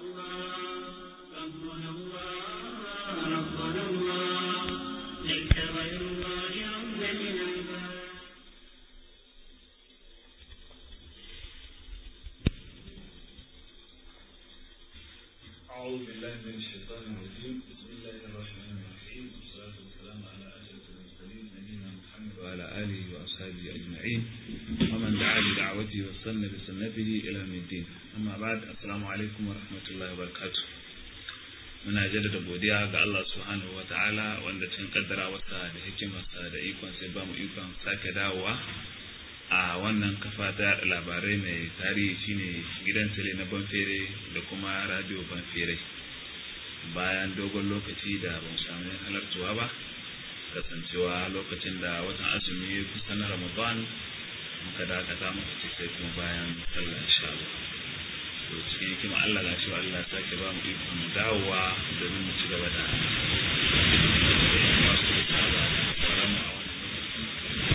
ربنا الله ربنا الله ليس غير الله ربا للعباد أعوذ بالله من الشيطان الرجيم بسم الله الرحمن الرحيم والصلاة والسلام على أشرف المرسلين نبينا محمد وعلى آله وأصحابه أجمعين ومن دعا بدعوته واستنى بسنته إلى يوم الدين أما بعد السلام عليكم ورحمة الله وبركاته muna jaddada godiya ga Allah subhanahu wa ta'ala wanda cin kaddara wasa da hikimarsa da ikon sai ba mu ikon sake dawowa a wannan kafa ta yada labarai mai tarihi shine gidan tele na banfere da kuma radio banfere bayan dogon lokaci da ban samu halartuwa ba kasancewa lokacin da watan azumi ya kusa na ramadan muka dakata muka ce sai kuma bayan sallah insha Allah to cikin hikima Allah ga shi Allah sake ba mu ikon dawowa domin mu ci gaba da masu saba sauran mu a wannan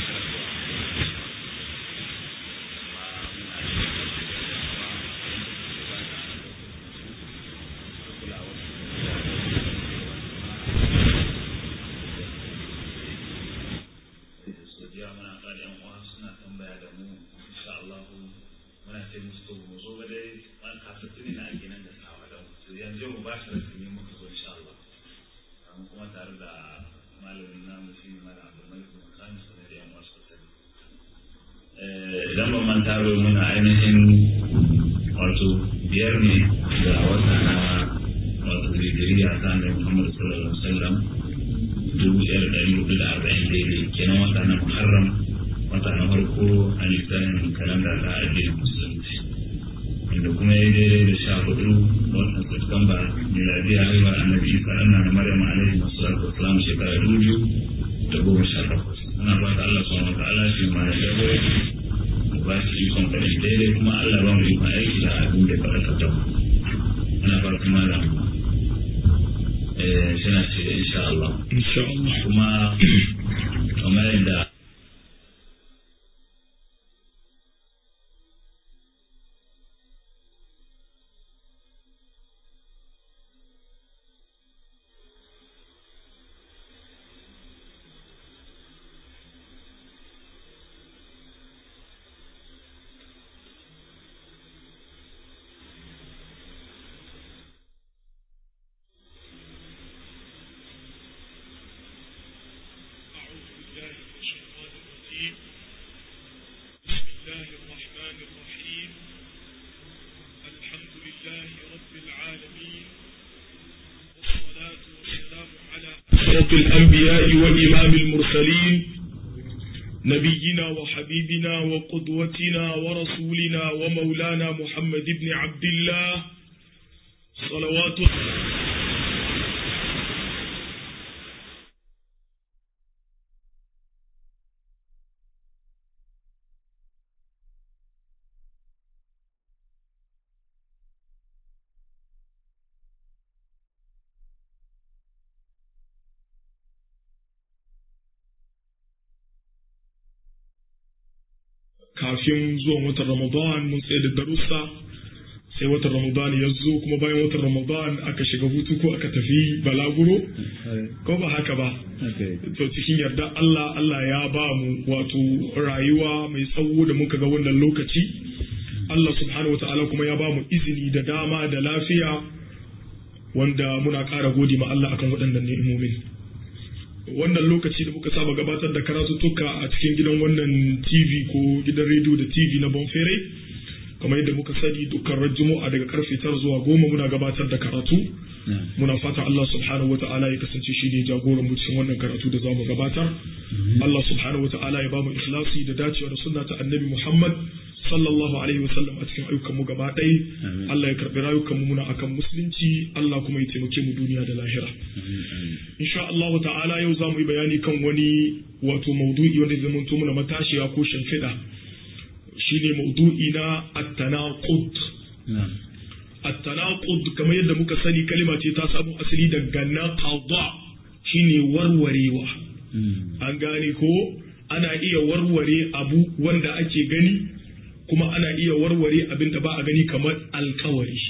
godiya muna ƙara yan uwa suna tambaya da mu insha Allah muna ce musu to mu zo ga dai an kasa tuni na ake nan da sawa da mu to yanzu mu ba shi rasu ne muka zo insha Allah amma kuma tare da malamin namu shi ne malam Abdul Malik bin Khamis da yan uwa suka sani idan ban manta ba muna ainihin wato biyar ne ga wata na wato Hijriya ta Annabi Muhammad sallallahu alaihi wasallam dubu ɗaya da ɗari hudu da arba'in daidai kenan wata na muharram wata na farko a lissafin kalanda ta addinin musulunci wanda kuma ya daidai da sha hudu watan Satumba miladiya haihuwar annabi isa ɗana na maryam alaihi masalatu wasalam shekara dubu biyu da goma sha takwas muna fata Allah subhanahu wa ta'ala shi ma ya dawo ya ba shi ikon faɗin daidai kuma Allah ba mu ikon aiki da abin da ya faɗa ka muna fata kuma da suna ce insha Allah. Insha Allah. Kuma kamar yadda أعوذ بالله من الشيطان الرجيم بسم الله الرحمن الرحيم الحمد لله رب العالمين والصلاة والسلام على أشرف الأنبياء وإمام المرسلين نبينا وحبيبنا وقدوتنا ورسولنا ومولانا محمد بن عبد الله صلوات kafin zuwan watan Ramadan mun tsaye da darussa sai watan Ramadan ya zo kuma bayan watan Ramadan aka shiga hutu ko aka tafi balaguro ko ba haka ba to cikin yarda Allah Allah ya ba mu wato rayuwa mai tsawo da muka ga wannan lokaci Allah subhanahu wa ta'ala kuma ya ba mu izini da dama da lafiya wanda muna ƙara gode ma Allah akan waɗannan ni'imomin wannan lokaci da muka saba gabatar da karatuttuka a cikin gidan wannan TV ko gidan rediyo da TV na Bonfere kamar yadda muka sani dukkan juma'a daga karfe tara zuwa goma muna gabatar da karatu muna fatan Allah subhanahu wata'ala ya kasance shi ne jagoran mu cikin wannan karatu da zamu gabatar Allah subhanahu wata'ala ya bamu ikhlasi da dacewa da sunna ta annabi Muhammad sallallahu alaihi wasallam a cikin ayyukan mu gaba ɗaya Allah ya karbi rayukan mu muna akan musulunci Allah kuma ya taimake mu duniya da lahira insha Allah ta'ala yau za mu yi bayani kan wani wato maudu'i wanda zai zamanto muna matashiya ko shimfiɗa shine maudu'i na at-tanaqud at-tanaqud kamar yadda muka sani kalima ce ta samu asali daga naqada shine warwarewa an gane ko ana iya warware abu wanda ake gani kuma ana iya warware abin da ba a gani kamar alkawari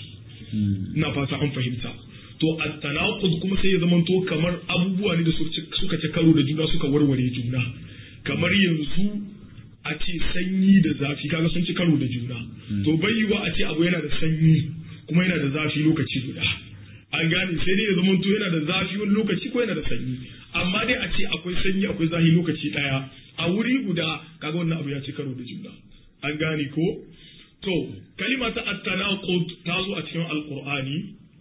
ina fata an fahimta to at-tanaqud kuma sai ya zamanto kamar abubuwa ne da suka ci karo da juna suka warware juna kamar yanzu a ce sanyi da zafi kaga sun ci karo da juna to bai yiwa a ce abu yana da sanyi kuma yana da zafi lokaci guda an gane sai dai ya zamanto yana da zafi wani lokaci ko yana da sanyi amma dai a ce akwai sanyi akwai zafi lokaci daya a wuri guda kaga wannan abu ya ci karo da juna an gane ko to kalima ta at-tanaqud ta zo a cikin alqur'ani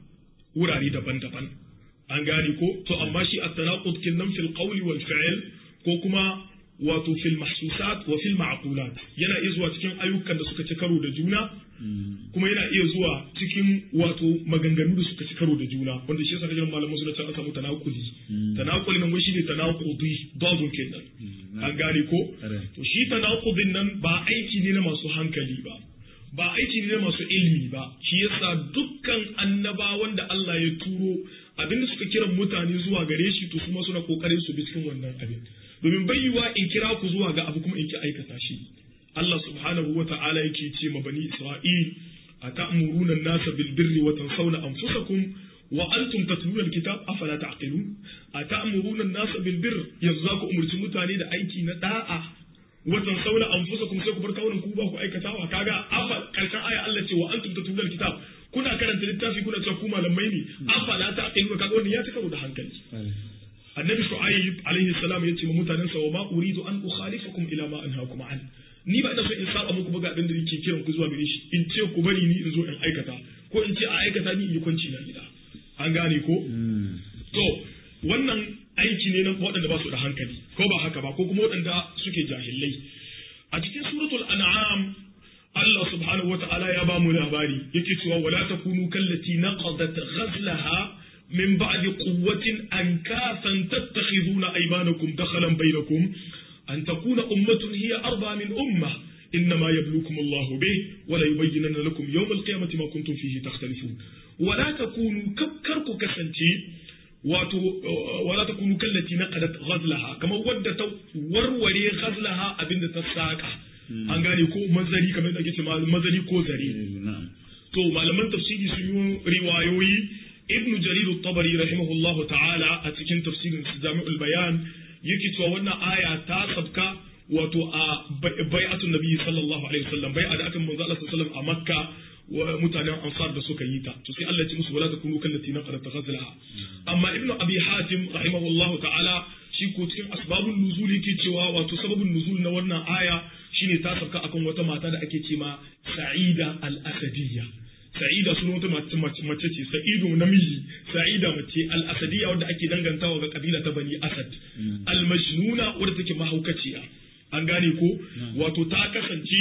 wurare daban-daban an gane ko to amma shi at-tanaqud kinnan fil qawli wal fi'l ko kuma wato fil mahsusat wa fil ma'qulat yana iya zuwa cikin ayyukan da suka ci karo da juna kuma yana iya zuwa cikin wato maganganu da suka ci karo da juna wanda shi yasa kajin malaman suna cewa an samu tanakuli tanakuli nan wai shine tanakudi dozun kenan an gane ko to shi tanakudin nan ba aiki ne na masu hankali ba ba aiki ne na masu ilimi ba shi yasa dukkan annabawan da Allah ya turo abinda suka kiran mutane zuwa gare shi to kuma suna kokarin su bi cikin wannan abin domin bayyuwa in kira ku zuwa ga abu kuma in ki aikata shi Allah subhanahu wa ta'ala yake ce ma bani Isra'il atamuruna an-nasa bil birri wa tansawna anfusakum wa antum tatluna al-kitab afala ta'qilun atamuruna an-nasa bil birri yanzu za ku umurci mutane da aiki na da'a wa tansawna anfusakum sai ku bar kawunan ku ba ku aikatawa kaga afa karshen aya Allah ce wa antum tatluna al-kitab kuna karanta littafi kuna cewa ku malamai ne afala ta'qilun kaga wannan ya ta karo da hankali annabi shu'aib alaihi salam yace ma mutanen sa wa ma uridu an ukhalifakum ila ma anhaakum an ni ba ina so in saba muku ba ga abin da nake kiran ku zuwa gare shi in ce ku bari ni in zo in aikata ko in ce a aikata ni in yi kwanci na gida an gane ko to wannan aiki ne na waɗanda ba su da hankali ko ba haka ba ko kuma waɗanda suke jahilai a cikin suratul an'am Allah subhanahu wata'ala ya ba mu labari yake cewa wala takunu kallati naqadat ghazlaha من بعد قوة أنكاثا تتخذون أيمانكم دخلا بينكم أن تكون أمة هي أربع من أمة إنما يبلوكم الله به ولا يبينن لكم يوم القيامة ما كنتم فيه تختلفون ولا تكونوا كركو كسنتي ولا تكونوا كالتي نقدت غزلها كما ودت وروري غزلها أبن تساكا an gane ko mazari kamar da ake ce mazari ko zare to malaman tafsiri sun yi riwayoyi ibn jarir at-tabari rahimahullahu ta'ala a cikin tafsirin jami'ul bayan yake cewa wannan aya ta sabka wato a bai'atun nabi sallallahu alaihi wasallam bai'a da aka manzo Allah sallallahu a makka wa mutanen ansar da suka yi ta to sai Allah ya ce musu wala takunu kallati naqadat taghazlaha amma ibn abi hatim rahimahullahu ta'ala shi ko cikin asbabun nuzul yake cewa wato sababun nuzul na wannan aya shine ta sabka akan wata mata da ake ce ma sa'ida al-asadiyya sa'ida sun wata mace ce sa'idu namiji sa'ida mace al-asadiyya wadda ake dangantawa ga kabila ta bani asad al-majnuna wadda take mahaukaciya an gane ko wato ta kasance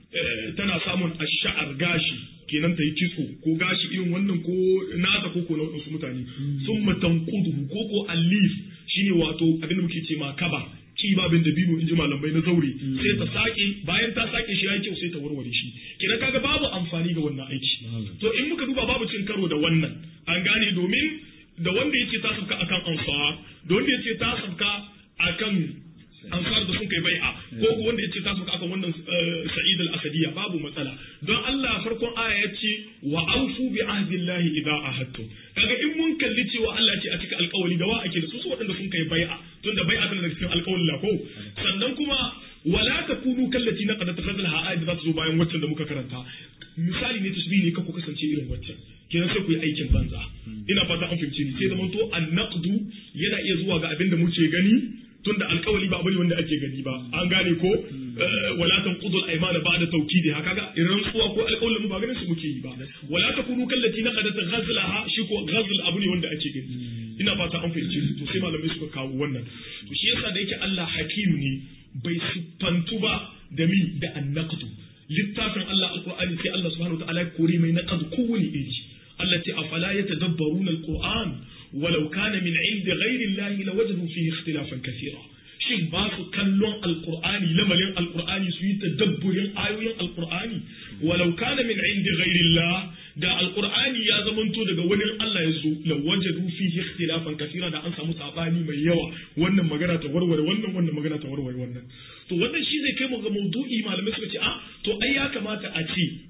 tana samun ash'ar gashi kenan ta yi kitso ko gashi irin wannan ko nata ko ko na wadansu mutane sun matanqudu ko ko alif shine wato abin da muke ce ma kaba kibabin da bino in ji malamai na zaure sai ta sake bayan ta sake shi yayi kyau sai ta warware shi kenan kaga babu amfani ga wannan aiki to in muka duba babu cin karo da wannan an gane domin da wanda yace ta sabka akan ansar da wanda yace ta sabka akan ansar da sun kai bai'a ko ko wanda yace ta sabka akan wannan sa'id al-asadiyya babu matsala don Allah farkon aya yace wa awfu bi ahdillahi idza ahadtum kaga in mun kalli cewa Allah ce a cikin alƙawari da wa ake da su su waɗanda sun kai bai'a tunda bai'a tana daga cikin alƙawarin la ko sannan kuma wala takunu kallati naqadat ghazlaha ayat da za ta zo bayan waccan da muka karanta misali ne tasbihi ne ka ku kasance irin waccan kenan sai ku yi aikin banza ina fata an fahimce ni sai da manto an-naqdu yana iya zuwa ga abin da muke gani tunda alkawali ba bane wanda ake gani ba an gane ko wala tanqudu al-aymana ba'da tawkidiha kaga irin tsuwa ko alkawalin mu ba ganin su muke yi ba wala takunu kallati naqadat ghazlaha shi ko ghazl abu ne wanda ake gani ina fata an fahimce su to sai malamai suka kawo wannan to shi yasa da yake Allah hakim ne bai siffantu ba da mi da annaqdu littafin Allah alqur'ani sai Allah subhanahu wa ta'ala ya kore mai naqdu kowane iri Allah ce afala yatadabbaruna alquran ولو كان من عند غير الله لوجدوا فيه اختلافا كثيرا shin ba su kallon alkur'ani lamarin alkur'ani su yi tadabburin ayoyin alkur'ani walau kana min indi ghairillah da alkur'ani ya zamanto daga wani Allah ya zo la wajadu fihi ikhtilafan kathira da an samu sabani mai yawa wannan magana ta warware wannan wannan magana ta warware wannan to wannan shi zai kai mu ga maudu'i malamai suka ce a to ai ya kamata a ce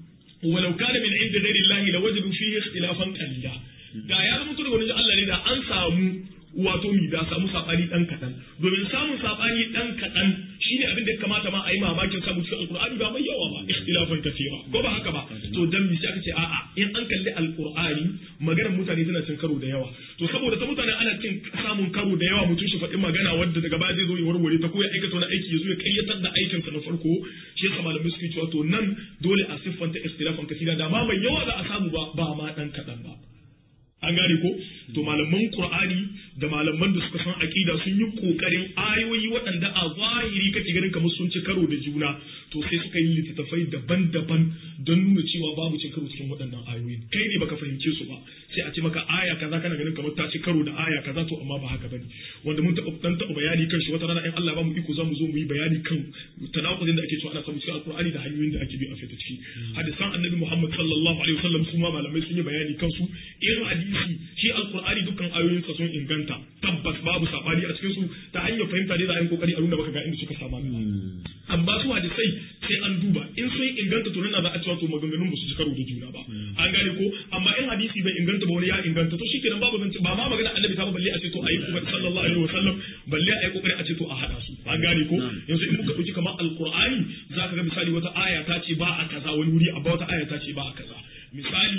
walau kana min inda ghairi Allah la wajadu fihi ikhtilafan qalila da ya zama daga wani Allah ne da an samu wato mi da samu sabani dan kadan domin samun sabani dan kadan shine abin da ya kamata ma a yi mamakin samu cikin alqur'ani ba mai yawa ba ikhtilafan kathira ko ba haka ba to dan mi sai aka ce a'a in an kalli alqur'ani maganar mutane tana cin karo da yawa to saboda ta mutane ana cin samun karo da yawa mutum shi faɗi magana wadda daga baya zai zo ya warware ta ko ya aikata wani aiki ya zo ya kayyatar da aikinsa na farko shi yasa malamai suke cewa to nan dole a siffanta ikhtilafan kathira da ma mai yawa za a samu ba ba ma dan kadan ba an gane ko to malaman qur'ani da malaman da suka san aqida sun yi kokarin ayoyi waɗanda a zahiri kake ganin kamar sun ci karo da juna to sai suka yi littattafai daban-daban don nuna cewa babu cin karo cikin waɗannan ayoyi kai ne baka fahimce su ba sai a ce maka aya kaza kana ganin kamar ta ci karo da aya kaza to amma ba haka bane wanda mun taɓa dan taɓa bayani kan shi wata rana in Allah ba mu iko za mu zo mu yi bayani kan tanakuzin da ake cewa ana samu cikin alqur'ani da hanyoyin da ake bi a fita ciki hadisan annabi Muhammad sallallahu alaihi wasallam su ma malamai sun yi bayani kansu irin hadisi shi alqur'ani dukkan ayoyinsa sun inganta tabbas babu sabani a cikin su ta hanyar fahimta dai za a yi kokari a nuna maka ga inda suka saba amma su hadisai sai an duba in sun inganta to nan za a cewa to maganganun ba su ci karo da juna ba an gane ko amma in hadisi bai inganta ba wani ya inganta to shikenan babu zance ba ma magana annabi ta ba balle a ce to ayi kuma sallallahu alaihi wasallam balle ayi kokari a ce to a hada su an gane ko yanzu in muka dauki kamar alqur'ani zaka ga misali wata aya ta ce ba a kaza wani wuri amma wata aya ta ce ba a kaza misali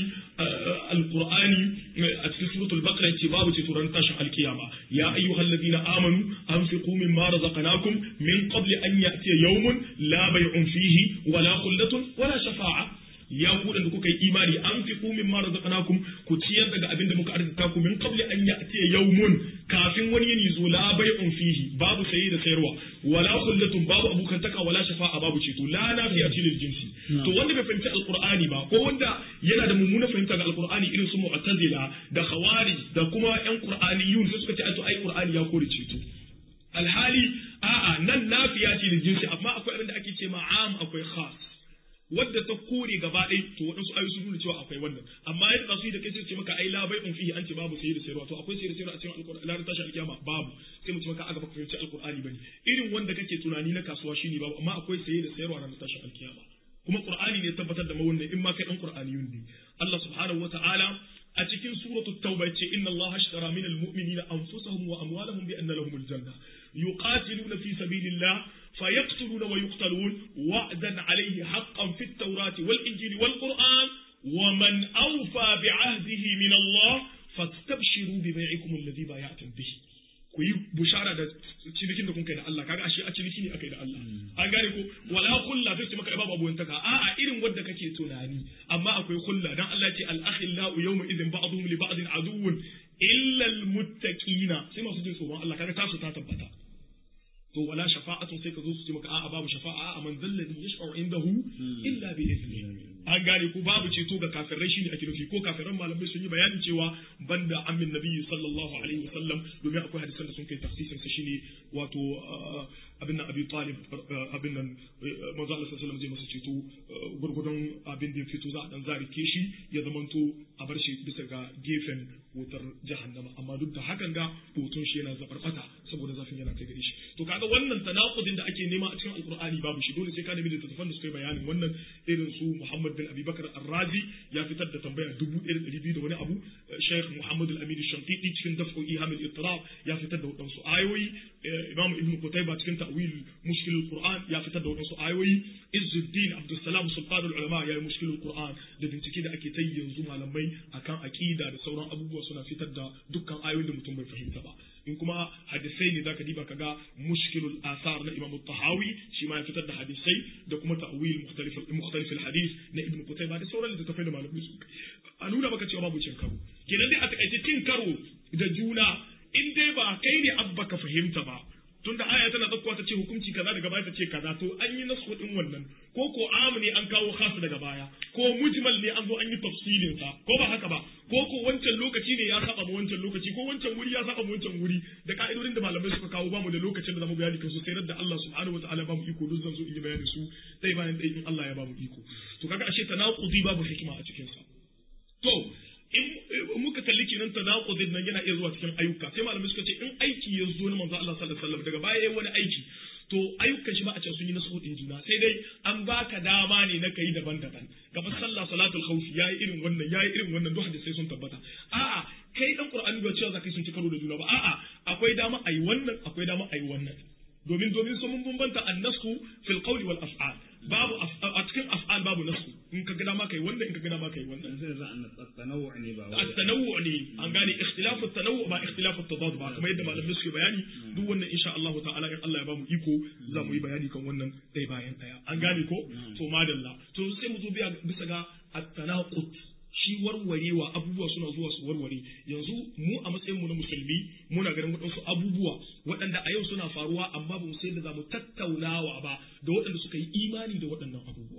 alqur'ani a cikin suratul baqara yace babu ce turan tashin alkiyama ya ayyuhal ladina amanu anfiqu mimma razaqnakum min qabli an ya'tiya yawmun la bay'un fihi wala khullatun wala shafa'a ya ku da kuka yi imani an fi kumin mara razaqnakum ku ciyar daga abin da muka arzika ku min qabli an ya'tiya yawmun kafin wani yini zo la bai'un fihi babu sayi da sayarwa wala khullatun babu abukantaka wala shafa'a babu ceto la nafiya lil jinsi to wanda bai fahimci alqur'ani ba ko wanda yana da mummuna fahimta ga alqur'ani irin su mu'tazila da khawarij da kuma yan qur'aniyun sai suka ce to ai qur'ani ya kore ceto alhali a'a nan nafiya ce lil jinsi amma akwai abin da ake ce ma'am akwai khas wadda ta kore gaba ɗaya to waɗansu ayoyi sun nuna cewa akwai wannan amma yadda su yi da kai sai ce maka ai la bai'un fihi an ce babu sayi da sayarwa to akwai sayi da sayarwa a cikin alqur'ani la tashi alkiyama babu sai mu ce maka aga baka fahimci alqur'ani bane irin wanda kake tunani na kasuwa shine babu amma akwai sayi da sayarwa ranar tashi alkiyama kuma qur'ani ne tabbatar da wannan in ma kai dan qur'aniyun ne Allah subhanahu wata'ala a cikin suratu tauba yace inna Allah ashtara min almu'minina anfusahum wa amwalahum bi anna lahumul janna yuqatiluna fi sabilillah فيقتلون ويقتلون وعدا عليه حقا في التوراة والإنجيل والقرآن ومن أوفى بعهده من الله فاستبشروا ببيعكم الذي بايعتم به ku yi bushara da cinikin da kun kai da Allah kaga ashe a ciniki ne akai da Allah an gane ko wala kulla sai ce maka babu abuwan taka a'a irin wanda kake tunani amma akwai kulla dan Allah ce al akhillau yawma idhin ba'dhum li ba'din aduwwun illa al muttaqina sai masu jin tsoron Allah kaga tasu ta tabbata to wala shafa'atun sai ka zo su ce maka a'a babu shafa'a a'a man zallani yashfa'u indahu illa bi idni an gane ko babu ceto ga kafirai shine ake nufi ko kafiran malamai sun yi bayanin cewa banda amin nabiyyi sallallahu alaihi wasallam domin akwai hadisan da sun kai tafsirin sa shine wato abin nan abi talib abin nan manzo Allah sallallahu alaihi wasallam zai masa ceto gurgudun abin da ya fito za a dan zarike shi ya zamanto a bar shi bisa ga gefen wutar jahannama amma duk da hakan ga hoton shi yana zabarbata saboda zafin yana kai gare shi to kaga wannan tanakudin da ake nema a cikin alqur'ani babu shi dole sai ka nemi littattafan da suka yi bayanin wannan irin su Muhammad bin Abi Bakar Ar-Razi ya fitar da tambaya dubu ɗaya da ɗari biyu da wani abu Sheikh Muhammad Al-Amin Shantiti cikin daf'u Iham al-Ittirab ya fitar da wadansu ayoyi Imam Ibn Qutayba cikin ta'wil mushkil al-Qur'an ya fitar da wadansu ayoyi Izzuddin Abdul Salam Sultan al-Ulama ya yi mushkil al-Qur'an da bincike da ake tayi yanzu malamai akan aqida da sauran abubuwa suna fitar da dukkan ayoyin da mutum bai fahimta ba in kuma hadisai ne zaka diba kaga mushkilul asar na Imam Tahawi shi ma ya fitar da hadisai da kuma ta'wil mukhtalif mukhtalif al-hadith na Ibn Qutayba da sauran littattafai da malamai su a nuna maka cewa babu cin karo kenan dai a takaice cin karo da juna in dai ba kai ne abba ka fahimta ba tunda aya tana zakkuwa ta ce hukunci kaza daga baya ta ce kaza to an yi nasu din wannan ko ko amu ne an kawo khas daga baya ko mujmal ne an zo an yi tafsilin sa ko ba haka ba ko ko wancan lokaci ne ya saba wancan lokaci ko wancan wuri ya saba wancan wuri da ka'idodin da malamai suka kawo bamu da lokacin da zamu bayani kansu sai da Allah subhanahu wataala bamu iko duk zan zo in yi bayani su dai bayan dai in Allah ya bamu iko to kaga ashe tanaqudi babu hikima a cikin sa to in muka kalli kenan tanaqudin nan yana iya zuwa cikin ayyuka sai malamai suka ce in aiki ya zo na manzo Allah sallallahu alaihi wasallam daga baya yayi wani aiki to ayyukan shi ba a ce sun yi nasu din juna sai dai an baka dama ne na kai daban-daban kamar sallah salatul khawfi yayi irin wannan yayi irin wannan duk hadisi sun tabbata a'a kai dan qur'ani ba cewa zakai sun ci karo da juna ba a'a akwai dama ayi wannan akwai dama ayi wannan domin domin sun mun bambanta annasu fil qawli wal af'al babu a cikin af'al babu nasu in ka gada ma kai wannan in ka gada ma kai wannan sai za a tanawwu ne ba wai at-tanawwu ne an gane ikhtilafu at-tanawwu ba ikhtilafu at-tadad ba kamar yadda malamai suke bayani duk wannan insha Allah ta'ala in Allah ya bamu iko za mu yi bayani kan wannan dai bayan daya an gane ko to madalla to sai mu zo biya bisa ga at-tanaqut shi warwarewa abubuwa suna zuwa su warware yanzu mu a matsayin mu na musulmi muna ganin waɗansu abubuwa waɗanda a yau suna faruwa amma ba mu sai da za mu tattaunawa ba da waɗanda suka yi imani da waɗannan abubuwa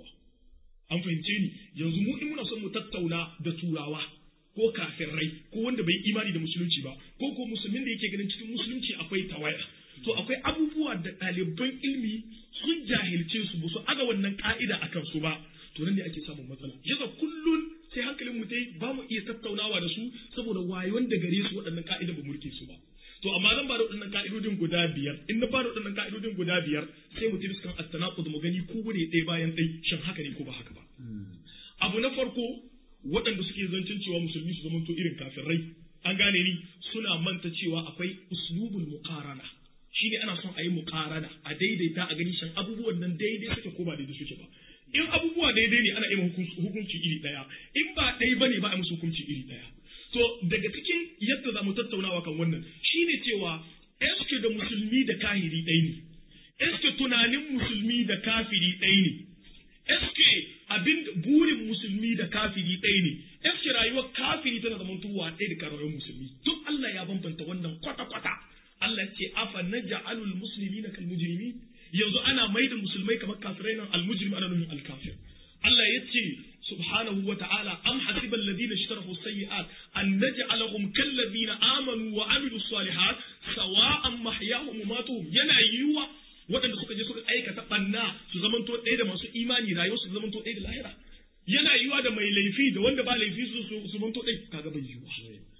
an fahimce ni yanzu mu in muna son mu tattauna da turawa ko kafirai ko wanda bai imani da musulunci ba ko ko musulmin da yake ganin cikin musulunci akwai tawaya to akwai abubuwa da ɗaliban ilmi sun jahilce su ba su aga wannan ka'ida akan su ba to nan ne ake samun matsala yasa kullun sai hankalin mu dai ba mu iya tattaunawa da su saboda wayon da gare su waɗannan ka'ida ba murke su ba to amma zan ba da waɗannan ka'idodin guda biyar in na ba da waɗannan ka'idodin guda biyar sai mu tafi kan at-tanaqud mu gani ko gure ɗaya bayan ɗaya shin haka ne ko ba haka ba abu na farko waɗanda suke zancen cewa musulmi su zamanto irin kafirai an gane ni suna manta cewa akwai uslubul muqarana shine ana son a yi muqarana a daidaita a gani shan abubuwan nan daidai suke ko ba daidai suke ba in abubuwa daidai ne ana iya hukunci iri ɗaya in ba ɗaya bane ba a musu hukunci iri ɗaya to daga cikin yadda za mu tattaunawa kan wannan shine cewa eske da musulmi da kahiri ɗaya ne eske tunanin musulmi da kafiri ɗaya ne eske abin burin musulmi da kafiri ɗaya ne eske rayuwar kafiri tana zaman tuwa ɗaya da rayuwar musulmi duk Allah ya bambanta wannan kwata-kwata Allah ce afa naj'alul muslimina kal mujrimin yanzu ana mai da musulmai kamar kafirai nan al-mujrim ana nufin al-kafir Allah ya ce subhanahu wa ta'ala am hasiba alladhina ishtarahu sayyi'at an naj'alahum kal ladina amanu wa amilus salihat sawa'an mahyahum wa matuhum yana yiwa waɗanda suka je suka aikata banna su zamanto ɗaya da masu imani rayuwar su zamanto ɗaya da lahira yana yiwa da mai laifi da wanda ba laifi su su zamanto ɗaya kaga bai yiwa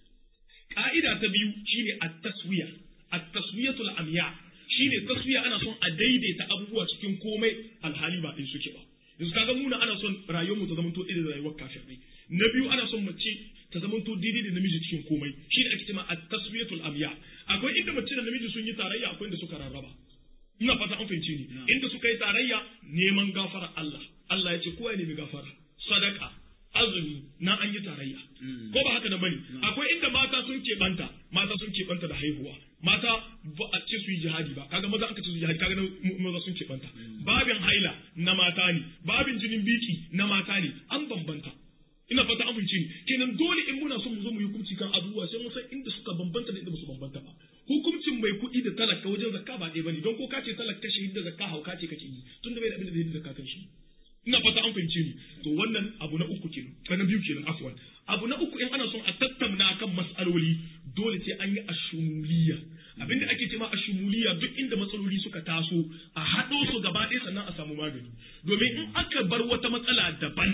ka'ida ta biyu shine at-taswiya at-taswiyatul amya shine taswiya ana son a daidaita abubuwa cikin komai alhali ba ɗin suke ba yanzu kaga muna ana son rayuwar mu ta zama to daidai da rayuwar kafirai na biyu ana son mace ta zama to daidai da namiji cikin komai shine ake cewa at-taswiyatul amya akwai inda mace da namiji sun yi tarayya akwai inda suka rarraba ina fata an fahimce ni inda suka yi tarayya neman gafara Allah Allah ya ce kowa ya nemi gafara sadaka azumi na an yi tarayya ko ba haka da bane akwai inda mata sun keɓanta mata sun keɓanta da haihuwa mata ba a ce su yi jihadi ba kaga maza an ka ce su yi jihadi kaga maza sun keɓanta babin haila na mata ne babin jinin biki na mata ne an bambanta ina fata an fahimci ni kenan dole in muna son mu zo mu yi hukunci kan abubuwa sai mu san inda suka bambanta da inda ba su bambanta ba hukuncin mai kuɗi da talaka wajen zakka ba ɗaya bane don ko ka ce talaka shi da zakka hauka ce kake yi tunda bai da abin da zai zakka kan shi ina fata an fahimce ni to wannan abu na uku kenan na biyu kenan afwan abu na uku in ana son a tattauna kan mas'aloli dole sai an yi ashumuliya abinda ake cewa ashumuliya duk inda matsaloli suka taso a haɗo su gaba ɗaya sannan a samu magani domin in aka bar wata matsala daban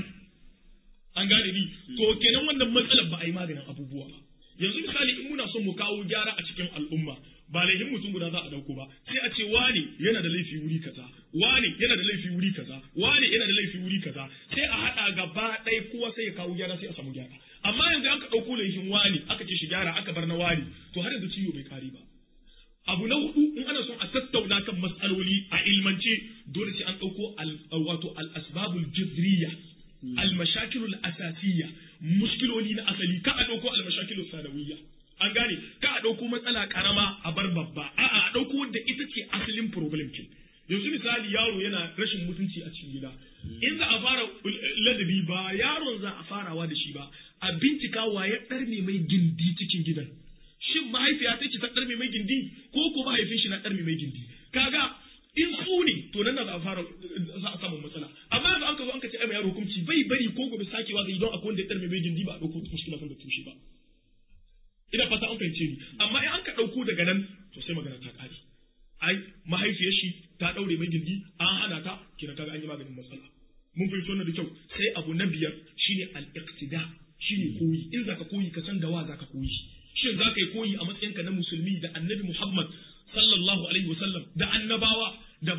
an gane ni to kenan wannan matsalar ba a yi maganin abubuwa ba yanzu misali in muna son mu kawo gyara a cikin al'umma ba laifin mutum guda za a dauko ba sai a ce wani yana da laifi wuri kaza wani yana da laifi wuri kaza wani yana da laifi wuri kaza sai a hada gaba ɗaya kowa sai ya kawo gyara sai a samu gyara amma yanzu aka dauko laifin wani aka ce shi gyara aka bar na wani to har yanzu ciwo bai kare ba abu na hudu in ana son a tattauna kan matsaloli a ilmance dole sai an dauko wato al-asbabul jidriya al-mashakilul asasiyya muskiloli na asali ka a dauko al-mashakilul sanawiyya an gane ka a ɗauko matsala ƙarama a bar babba a'a a ɗauko wadda ita ce asalin problem kin yanzu misali yaro yana rashin mutunci a cikin gida in za a fara ladabi ba yaron za a farawa da shi ba a bincika wa ya ɗarme mai gindi cikin gidan shin mahaifiya ta ce ta ɗarme mai gindi ko ko mahaifin shi na ɗarme mai gindi kaga in su ne to nan za a fara za a samu matsala amma yanzu an ka zo an ka ce ai yaro hukunci bai bari ko gobe sakewa zai don akwai wanda ya ɗarme mai gindi ba a ɗauko mushkila kan da tushe ba ina fata an fahimce ni amma in an ka ɗauko daga nan to sai magana ta ƙare ai mahaifiyar shi ta ɗaure mai gindi an hana ta kina kaga an yi maganin matsala mun fahimci wannan da kyau sai abu na biyar shine al-iqtida shine koyi in zaka koyi ka san da wa zaka koyi shin zaka yi koyi a matsayinka na musulmi da annabi Muhammad sallallahu alaihi wasallam da annabawa da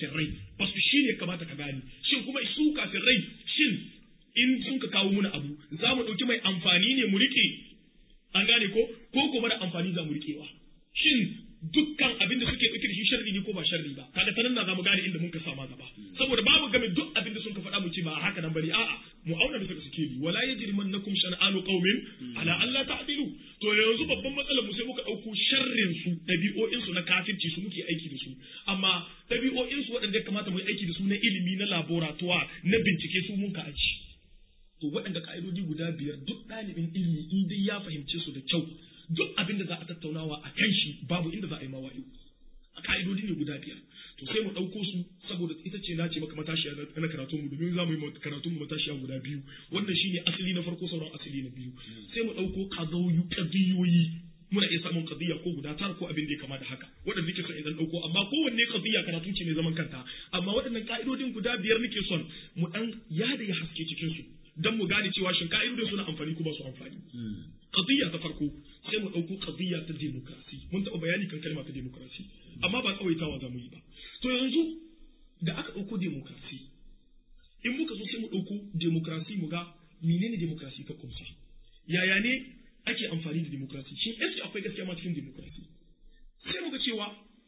kafirai ba su shi ne kamata ka gane shin kuma su kafirai shin in sun ka kawo muna abu za mu ɗauki mai amfani ne mu riƙe an gane ko ko ko mara amfani za mu riƙewa shin dukkan abin da suke ɗauke da shi sharri ne ko ba sharri ba kaga ta nan na za mu gane inda mun ka sama gaba saboda babu game duk abin da sun ka faɗa mu ce ba haka nan bane a'a mu auna bisa suke bi wala yajrimannakum shan'anu qaumin ala alla ta'dilu to yanzu babban matsalar mu sai muka ɗauko sharrin su ɗabi'o'in su na kafirci su muke aiki da su amma ɗabi'o'in su waɗanda ya kamata mu yi aiki da su na ilimi na laboratoire na bincike su mun ka aji to waɗanda ka'idodi guda biyar duk ɗalibin ilimi in dai ya fahimce su da kyau duk abin da za a tattaunawa a kan shi babu inda za a yi mawa'i a ka'idodi ne guda biyar to sai mu ɗauko su saboda ita ce na ce maka matashiya na karatun mu domin za mu yi karatun mu matashiya guda biyu wannan shine asali na farko sauran asali na biyu sai mu ɗauko kazoyu kadiyoyi muna iya samun kadiya ko guda tara ko abin da ya kama da haka waɗanda nake son idan ɗauko amma kowanne kadiya karatu ce mai zaman kanta amma waɗannan ka'idodin guda biyar nake son mu ɗan yada ya haske cikin su dan mu gane cewa shin ka'idodin suna amfani ko ba su amfani qadiyya ta farko sai mu dauko qadiyya ta demokrasi mun taɓa bayani kan kalma ta demokrasi amma ba tsawaitawa za mu yi ba to yanzu da aka dauko demokrasi in muka zo sai mu dauko demokrasi mu ga menene demokrasi ta kumsa yaya ne ake amfani da demokrasi shin eske akwai gaskiya ma cikin demokrasi sai muka cewa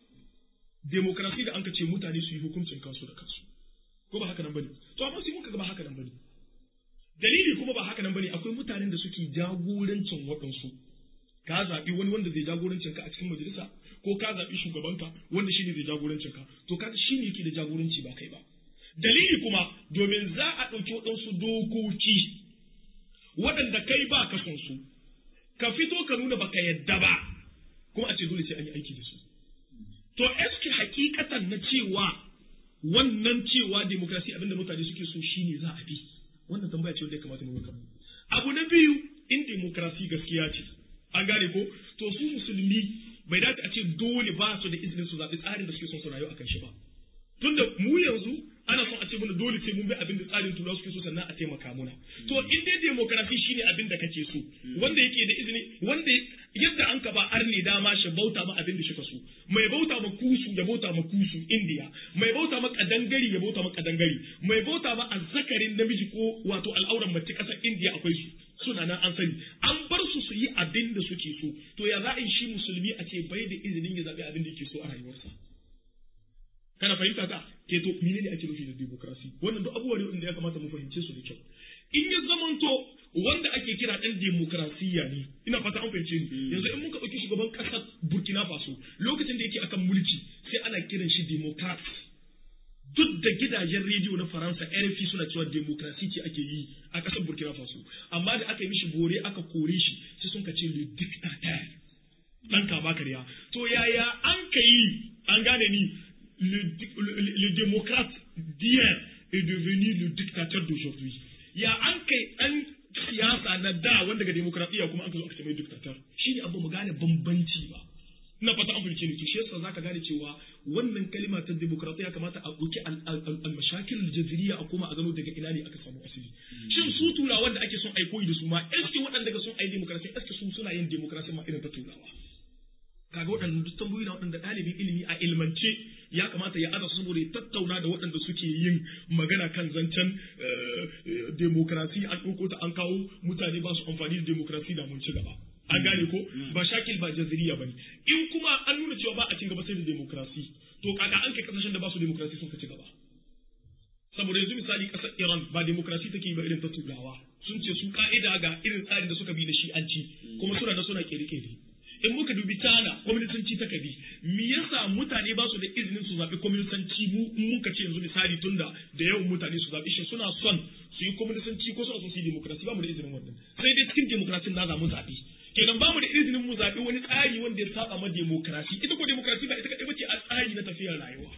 demokrasi da an ka ce mutane su yi hukuncin kansu da kansu ko ba haka nan bane to amma sai muka ga ba haka nan bane dalili kuma ba haka nan bane akwai mutanen da suke jagorancin waɗansu ka zaɓi wani wanda zai jagorancin ka a cikin majalisa ko ka zaɓi shugabanka wanda shine zai jagorancin ka to kaga shine yake da jagoranci ba kai ba dalili kuma domin za a ɗauki waɗansu dokoki waɗanda kai ba ka son su ka fito ka nuna baka yadda ba kuma a ce dole sai an yi aiki da su to eske hakikatan na cewa wannan cewa demokrasi abinda mutane suke so shine za a bi wannan tambaya ce wanda ya kamata mu yi abu na biyu in demokrasi gaskiya ce an gane ko to su musulmi bai dace a ce dole ba su da izinin su zaɓi tsarin da suke son su rayu akan shi ba tunda mu yanzu ana son a ce mana dole sai mun bi abin da tsarin turawa suke so sannan a taimaka muna to in dai demokrasi shine abin da kake so wanda yake da izini wanda yadda an ka ba arne dama shi bauta ma abin da shi so mai bauta ma kusu ya bauta ma kusu indiya mai bauta ma kadangari ya bauta ma kadangari mai bauta ma azzakarin namiji ko wato al'auran mace kasar indiya akwai su suna nan an sani an bar su su yi abin da suke so to ya za a yi shi musulmi a ce bai da izinin ya zaɓi abin da yake so a rayuwarsa kana fahimta ta ke to mene ne ake nufi da demokrasi wannan duk abubuwa ne wanda ya kamata mu fahimce su da kyau in ya zamanto wanda ake kira ɗan demokrasiya ne ina fata an fahimce ni yanzu in muka ɗauki shugaban ƙasar Burkina Faso lokacin da yake akan mulki sai ana kiran shi democrat duk da gidajen rediyo na Faransa RFI suna cewa demokrasi ce ake yi a ƙasar Burkina Faso amma da aka yi mishi bore aka kore shi sai sun ka ce le dictateur dan kama karya to yaya an ka yi an gane ni le, le, le démocrate d'hier est devenu le dictateur d'aujourd'hui ya an kai an siyasa na da wanda ga demokradiyya kuma an ka zo aka ce mai dictator shi ne abu mu gane bambanci ba ina fata an fahimce ni to shi yasa zaka gane cewa wannan kalima ta demokradiyya kamata a ɗauki al-mashakil al-jaziriya a koma a gano daga ina ne aka samu asali shin su turawan da ake son ai koyi da su ma eske waɗanda ga son ai demokrasiya eske su suna yin demokrasiya ma irin ta turawa kaga waɗannan duk tambayoyi na waɗanda ɗalibin ilimi a ilmance ya kamata ya aza saboda ya tattauna da waɗanda suke yin magana kan zancen demokrasi an ɗauko ta an kawo mutane ba su amfani da demokrasi da mun ci gaba an gane ko ba shakil ba jaziriya bane in kuma an nuna cewa ba a cin gaba sai da demokrasi to kaga an kai kasashen da ba su demokrasi sun ka ci gaba saboda yanzu misali kasar Iran ba demokrasi take yi ba irin ta turawa sun ce su ka'ida ga irin tsarin da suka bi da shi an ci kuma suna da suna kere-kere in muka dubi China kwaminisanci ta kabi me yasa mutane ba su da izinin su zaɓi kwaminisanci mu in muka ce yanzu misali tunda da yawan mutane su zaɓi shi suna son su yi kwaminisanci ko suna son su yi demokrasi ba mu da izinin wannan sai dai cikin demokrasin na zamu zaɓi kenan ba mu da izinin mu zaɓi wani tsari wanda ya saba ma demokrasi ita ko demokrasi ba ita kaɗai bace a tsari na tafiyar rayuwa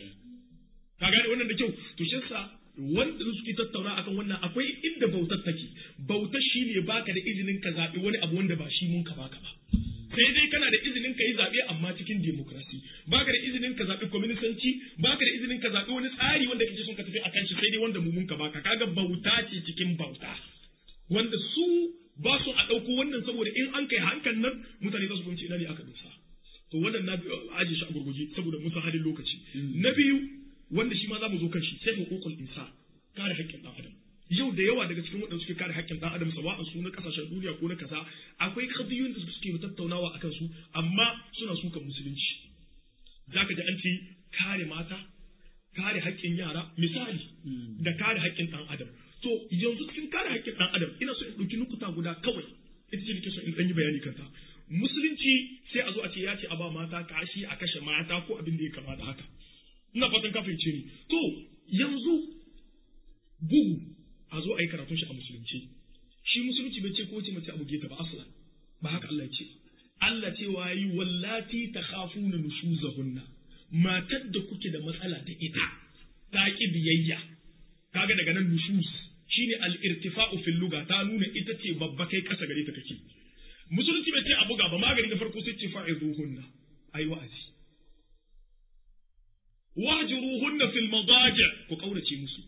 ka gane wannan da kyau to shi yasa wanda suke tattauna akan wannan akwai inda bautar take bautar shine baka da izinin ka zaɓi wani abu wanda ba shi mun ka baka ba sai dai kana da izinin ka yi zaɓe amma cikin demokrasi baka da izinin ka zaɓi kwaminisanci baka da izinin ka zaɓi wani tsari wanda kake son ka tafi akan shi sai dai wanda mu mun ka baka kaga bauta ce cikin bauta wanda su ba su a ɗauko wannan saboda in an kai hankan nan mutane za su fahimci ina ne aka dosa to wannan na aje shi a gurguje saboda mun san halin lokaci na biyu wanda shi ma za mu zo kan shi sai hukukul insa kare haƙƙin ɗan adam yau da yawa daga cikin waɗanda suke kare haƙƙin ɗan adam sawa'an su na ƙasashen duniya ko na kaza akwai kadiyoyin da suke tattaunawa akan su amma suna sukan musulunci zaka ji an ce kare mata kare haƙƙin yara misali da kare haƙƙin ɗan adam to yanzu cikin kare haƙƙin ɗan adam ina so in ɗauki nukuta guda kawai ita ce nake so in ɗan yi bayani kanta musulunci sai a zo a ce ya ce a ba mata kashi a kashe mata ko abin da ya kama da haka ina fatan ka fahimce ni to yanzu bugu a zo a yi karatun shi a musulunci shi musulunci bai ce ko ce mace a buge ta ba aslan ba haka Allah ya ce Allah ce wa yi wallati takhafuna nushuzahunna matar da kuke da matsala da ita ta ki biyayya kaga daga nan nushuz shine al-irtifa'u fil lugha ta nuna ita ce babba kai kasa gare ta kake musulunci bai ce a buga ba magani da farko sai ce fa'izuhunna ayi wa'azi wahjuruhunna fil madaji ku kaurace musu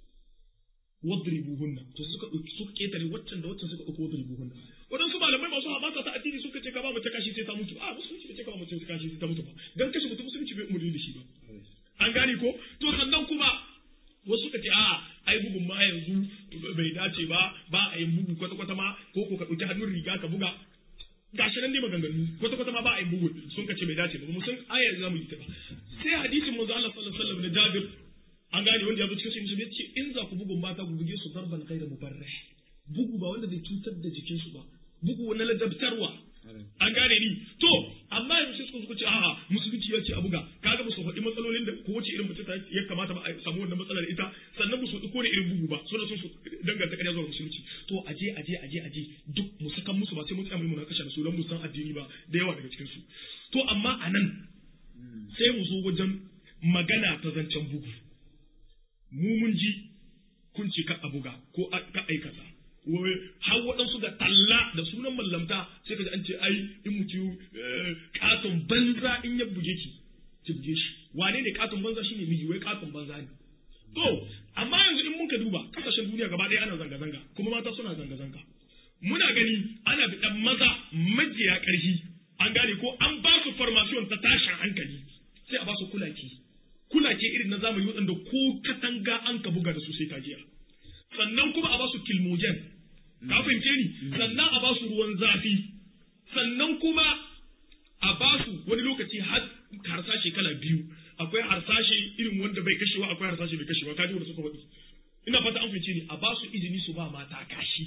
wadribuhunna to suka dauki suka ketare waccan da waccan suka dauko wadribuhunna wadansu malamai masu habata ta addini suka ce ka ba mace kashi sai ta mutu a musulunci bai ce ka ba mace kashi sai ta mutu ba dan kashe mutum musulunci bai umurni da shi ba an gane ko to sannan kuma wasu suka ce a ai bugun ma yanzu bai dace ba ba a yin bugu kwata kwata ma ko ko ka dauki hannun riga ka buga gashi nan dai maganganu kwata kwata ma ba a yin bugu sun ka ce bai dace ba mu san ayar zamu yi ta ba sai hadisin manzo Allah sallallahu alaihi wasallam na Jabir an gane wanda ya zo cikin musulmi ce in za ku bugun mata ku buge su darban kai da mubarrah bugu ba wanda zai cutar da jikinsu ba bugu na ladabtarwa an gane ni to amma yanzu sai suka ce a'a musulunci ya ce a buga kaga ba su faɗi matsalolin da ko wace irin mace ta ya kamata ba a samu wannan matsalar ita sannan ba su faɗi ko irin bugu ba suna son su danganta ƙarya zuwa musulunci to aje aje aje aje duk mu sakan musu ba sai mun tsaya mu na kashe da su don mu san addini ba da yawa daga cikin su to amma anan sai mu zo wajen magana ta zancen bugu mu mun ji kun ce ka a buga ko ka aikata wai har waɗansu da talla da sunan mallamta sai ka ji an ce ai in mutu katon banza in ya buge ki ki buge shi wane ne katon banza shine miji wai katon banza ne to amma yanzu in muka duba kasashen duniya gaba ɗaya ana zanga-zanga kuma mata suna zanga-zanga muna gani ana biɗan maza majiya ƙarfi an gane ko an ba su formation ta tashin hankali sai a ba su kulaki kulake irin na zamani waɗanda ko katanga an ka buga da su sai ka jiya sannan kuma a ba su kilmogen ka fahimce ni sannan a ba su ruwan zafi sannan kuma a ba su wani lokaci har harsashe kala biyu akwai harsashe irin wanda bai kashewa akwai harsashe bai kashewa kaji wanda suka faɗi ina fata an fahimce ni a ba su izini su ba mata kashi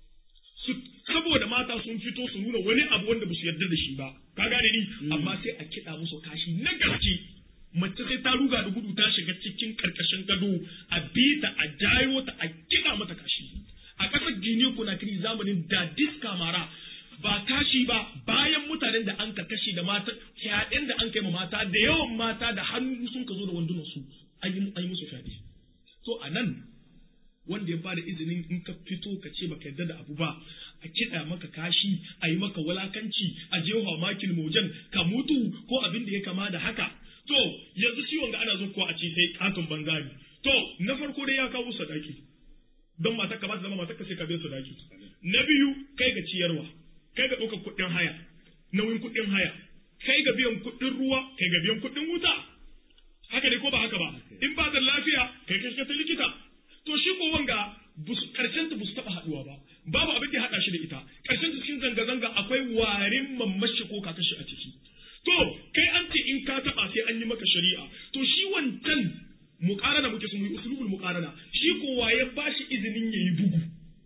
su saboda mata sun fito su nuna wani abu wanda ba su yarda da shi ba ka gane ni amma sai a kiɗa musu kashi na gaske mace sai ta ruga da gudu ta shiga cikin karkashin gado a bita a jayo ta a kiɗa mata kashi a ƙasar gine kunakiri zamanin da diska mara ba kashi ba bayan mutanen da an ka kashe da mata fyaɗen da an kai ma mata da yawan mata da hannu sun ka zo da wandunan su an yi musu fyaɗe to a nan wanda ya bada izinin in ka fito ka ce baka yarda da abu ba a kiɗa maka kashi a yi maka walakanci a jefa makil mojan ka mutu ko abin da ya kama da haka to yanzu ciwon ga ana zo ko a ce sai katon banza ne to na farko dai ya kawo sadaki don matar ka ba ta zama matar ka sai ka biya sadaki na biyu kai ga ciyarwa kai ga ɗaukar kuɗin haya nauyin kuɗin haya kai ga biyan kuɗin ruwa kai ga biyan kuɗin wuta haka ne ko ba haka ba in ba da lafiya kai kai ta likita to shi ko wanga karshen ta busu taba haduwa ba babu abin da ya hada shi da ita karshen ta cikin zanga zanga akwai warin mamashi ko kakashi a ciki to kai an ce in ka taba sai an yi maka shari'a to shi wancan muqarana muke su mu yi usulubul muqarana shi ko waye ba shi izinin yayi bugu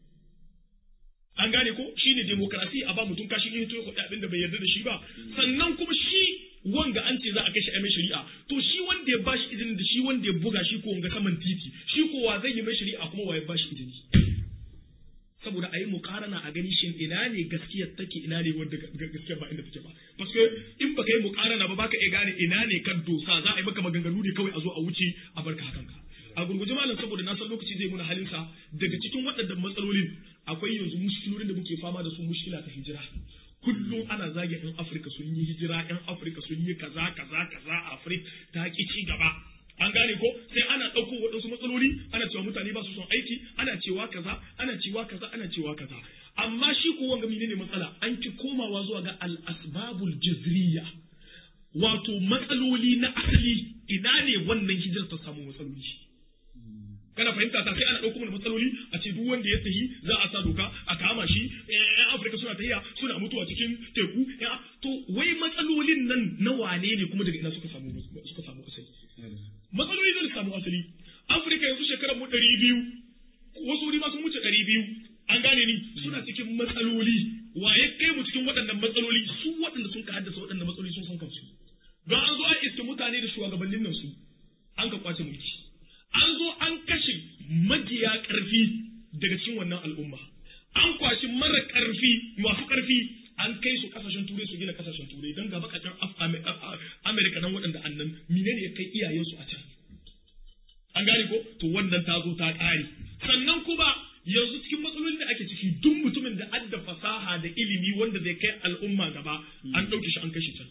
an gane ko shine demokrasi a ba mutum kashi in to abin da bai yarda da shi ba sannan kuma shi wanga an ce za a kashe mai shari'a to shi wanda ya bashi izini da shi wanda ya buga shi ko wanga saman titi shi ko wa zai yi mai shari'a kuma wa ya bashi izini saboda a yi mukarana a gani shin ina ne gaskiyar take ina ne wanda gaskiyar ba inda take ba paske in baka yi mukarana ba baka iya gane ina ne kan dosa za a yi maka maganganu ne kawai a zo a wuce a barka hakan ka a gurguje malam saboda na san lokaci zai muna halinsa daga cikin waɗannan matsalolin akwai yanzu mushkilolin da muke fama da su mushkila ta hijira kullum ana zage yan Afirka sun yi hijira yan Afirka sun yi kaza kaza kaza Afirka ta ki ci gaba an gane ko sai ana ɗauko waɗansu matsaloli ana cewa mutane ba su son aiki ana cewa kaza ana cewa kaza ana cewa kaza amma shi ko wanga menene matsala an ki komawa zuwa ga al asbabul jazriya wato matsaloli na asali ina ne wannan hijirar ta samu matsaloli kana fahimta ta sai ana ɗauko mana matsaloli a ce duk wanda ya tahi za a sa doka a kama shi yan afirka suna tahiya suna mutuwa cikin teku to wai matsalolin nan na wane ne kuma daga ina suka samu suka samu asali matsaloli da samu asali afirka yanzu shekarar mu ɗari biyu wasu wuri ma sun wuce ɗari biyu an gane ni suna cikin matsaloli waye kai mu cikin waɗannan matsaloli su waɗanda sun ka haddasa waɗannan matsaloli sun san kansu don an zo an iske mutane da shugabannin nan su an ka kwace mulki an zo an kashe majiya ƙarfi daga cikin wannan al'umma an kwashi mara ƙarfi masu ƙarfi an kai su kasashen turai su gina kasashen turai don ga bakakken amerika nan waɗanda annan menene ya kai iyayensu a can an gane ko to wannan ta zo ta ƙare sannan kuma yanzu cikin matsalolin da ake ciki duk mutumin da adda fasaha da ilimi wanda zai kai al'umma gaba an ɗauke shi an kashe can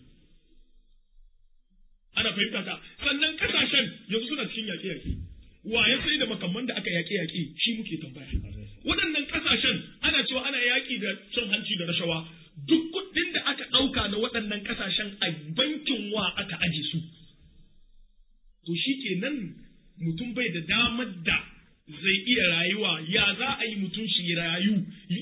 ana fahimta ta sannan kasashen yanzu suna cikin yaƙe-yaƙe wa ya sai da makamman da aka yaƙe-yaƙe shi muke tambaya waɗannan kasashen ana cewa ana yaƙi da cin hanci da rashawa duk kuɗin da aka ɗauka na waɗannan kasashen a bankin wa aka aje su to shi kenan mutum bai da damar da zai iya rayuwa ya za a yi mutum shi rayu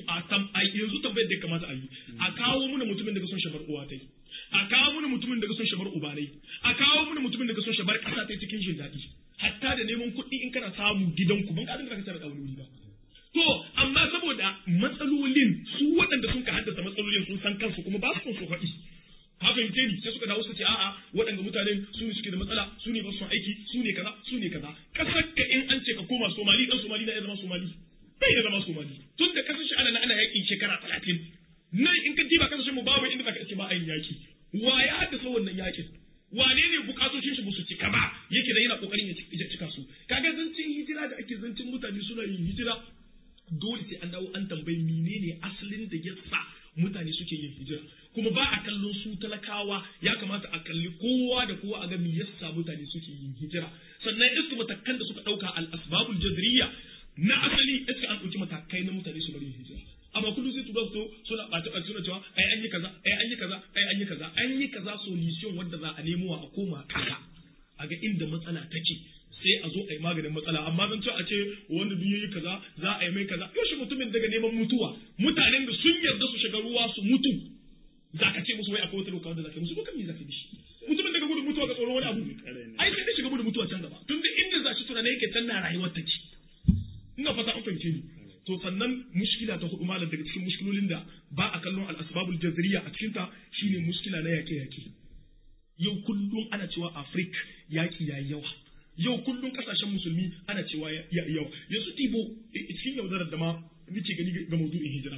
a yanzu tambayar da ya kamata a yi a kawo muna mutumin da ka son shabar uwa ta yi a kawo muna mutumin da ka son shabar uba ne a kawo muna mutumin da ka son shabar ƙasa ta cikin jin daɗi hatta da neman kuɗi in kana samu gidanku ban ƙarin da ka tsara wani ba to amma saboda matsalolin su waɗanda sun ka haddasa matsalolin sun san kansu kuma ba su son su faɗi ka fahimce ni sai suka dawo suka ce a'a waɗanda mutanen su ne suke da matsala su ne ba su aiki su ne kaza su ne kaza kasar ka in an ce ka koma somali dan somali na ya zama somali bai ya zama somali tun da kasar shi ana ana yaƙi shekara talatin nan in ka diba kasashen mu babu inda zaka ce ba a yin yaƙi wa ya haddasa wannan yaƙin wane ne bukatocin shi su cika ba yake da yana kokarin ya cika su kaga zancin hijira da ake zancin mutane suna yin hijira dole sai an dawo an tambayi menene asalin da ya sa mutane suke yin hijira kuma ba a kallon su talakawa ya kamata a kalli kowa da kowa a ga me yasa mutane suke yin hijira sannan iska matakan da suka dauka al asbabul jazriya na asali iska an dauki matakai na mutane su bari yin hijira amma kullum sai tuba to suna ɓata ɓata suna cewa ai an yi kaza ai an yi kaza ai an yi kaza an yi kaza solution wanda za a nemo a koma kasa a ga inda matsala take sai a zo a yi maganin matsala amma zan ce a ce wanda duk yayi kaza za a yi mai kaza yaushe mutumin daga neman mutuwa mutanen da sun yarda su shiga ruwa su mutu za ka ce musu wai akwai wata doka wanda za ka yi musu ko kan me za ka yi shi mutumin daga gudun mutuwa ga tsoron wani abu ai sai dai shiga gudun mutuwa can gaba tun da inda za shi tunanai yake can na rayuwar take ina fata an fahimce ni to sannan mushkila ta hudu malam daga cikin mushkilolin da ba a kallon al-asbabul jazriya a cikin ta shine mushkila na yake yake yau kullum ana cewa Afrik yaki yayi yawa yau kullum kasashen musulmi ana cewa ya yawa yanzu tibo cikin yaudarar da ma nake gani ga maudu'in hijira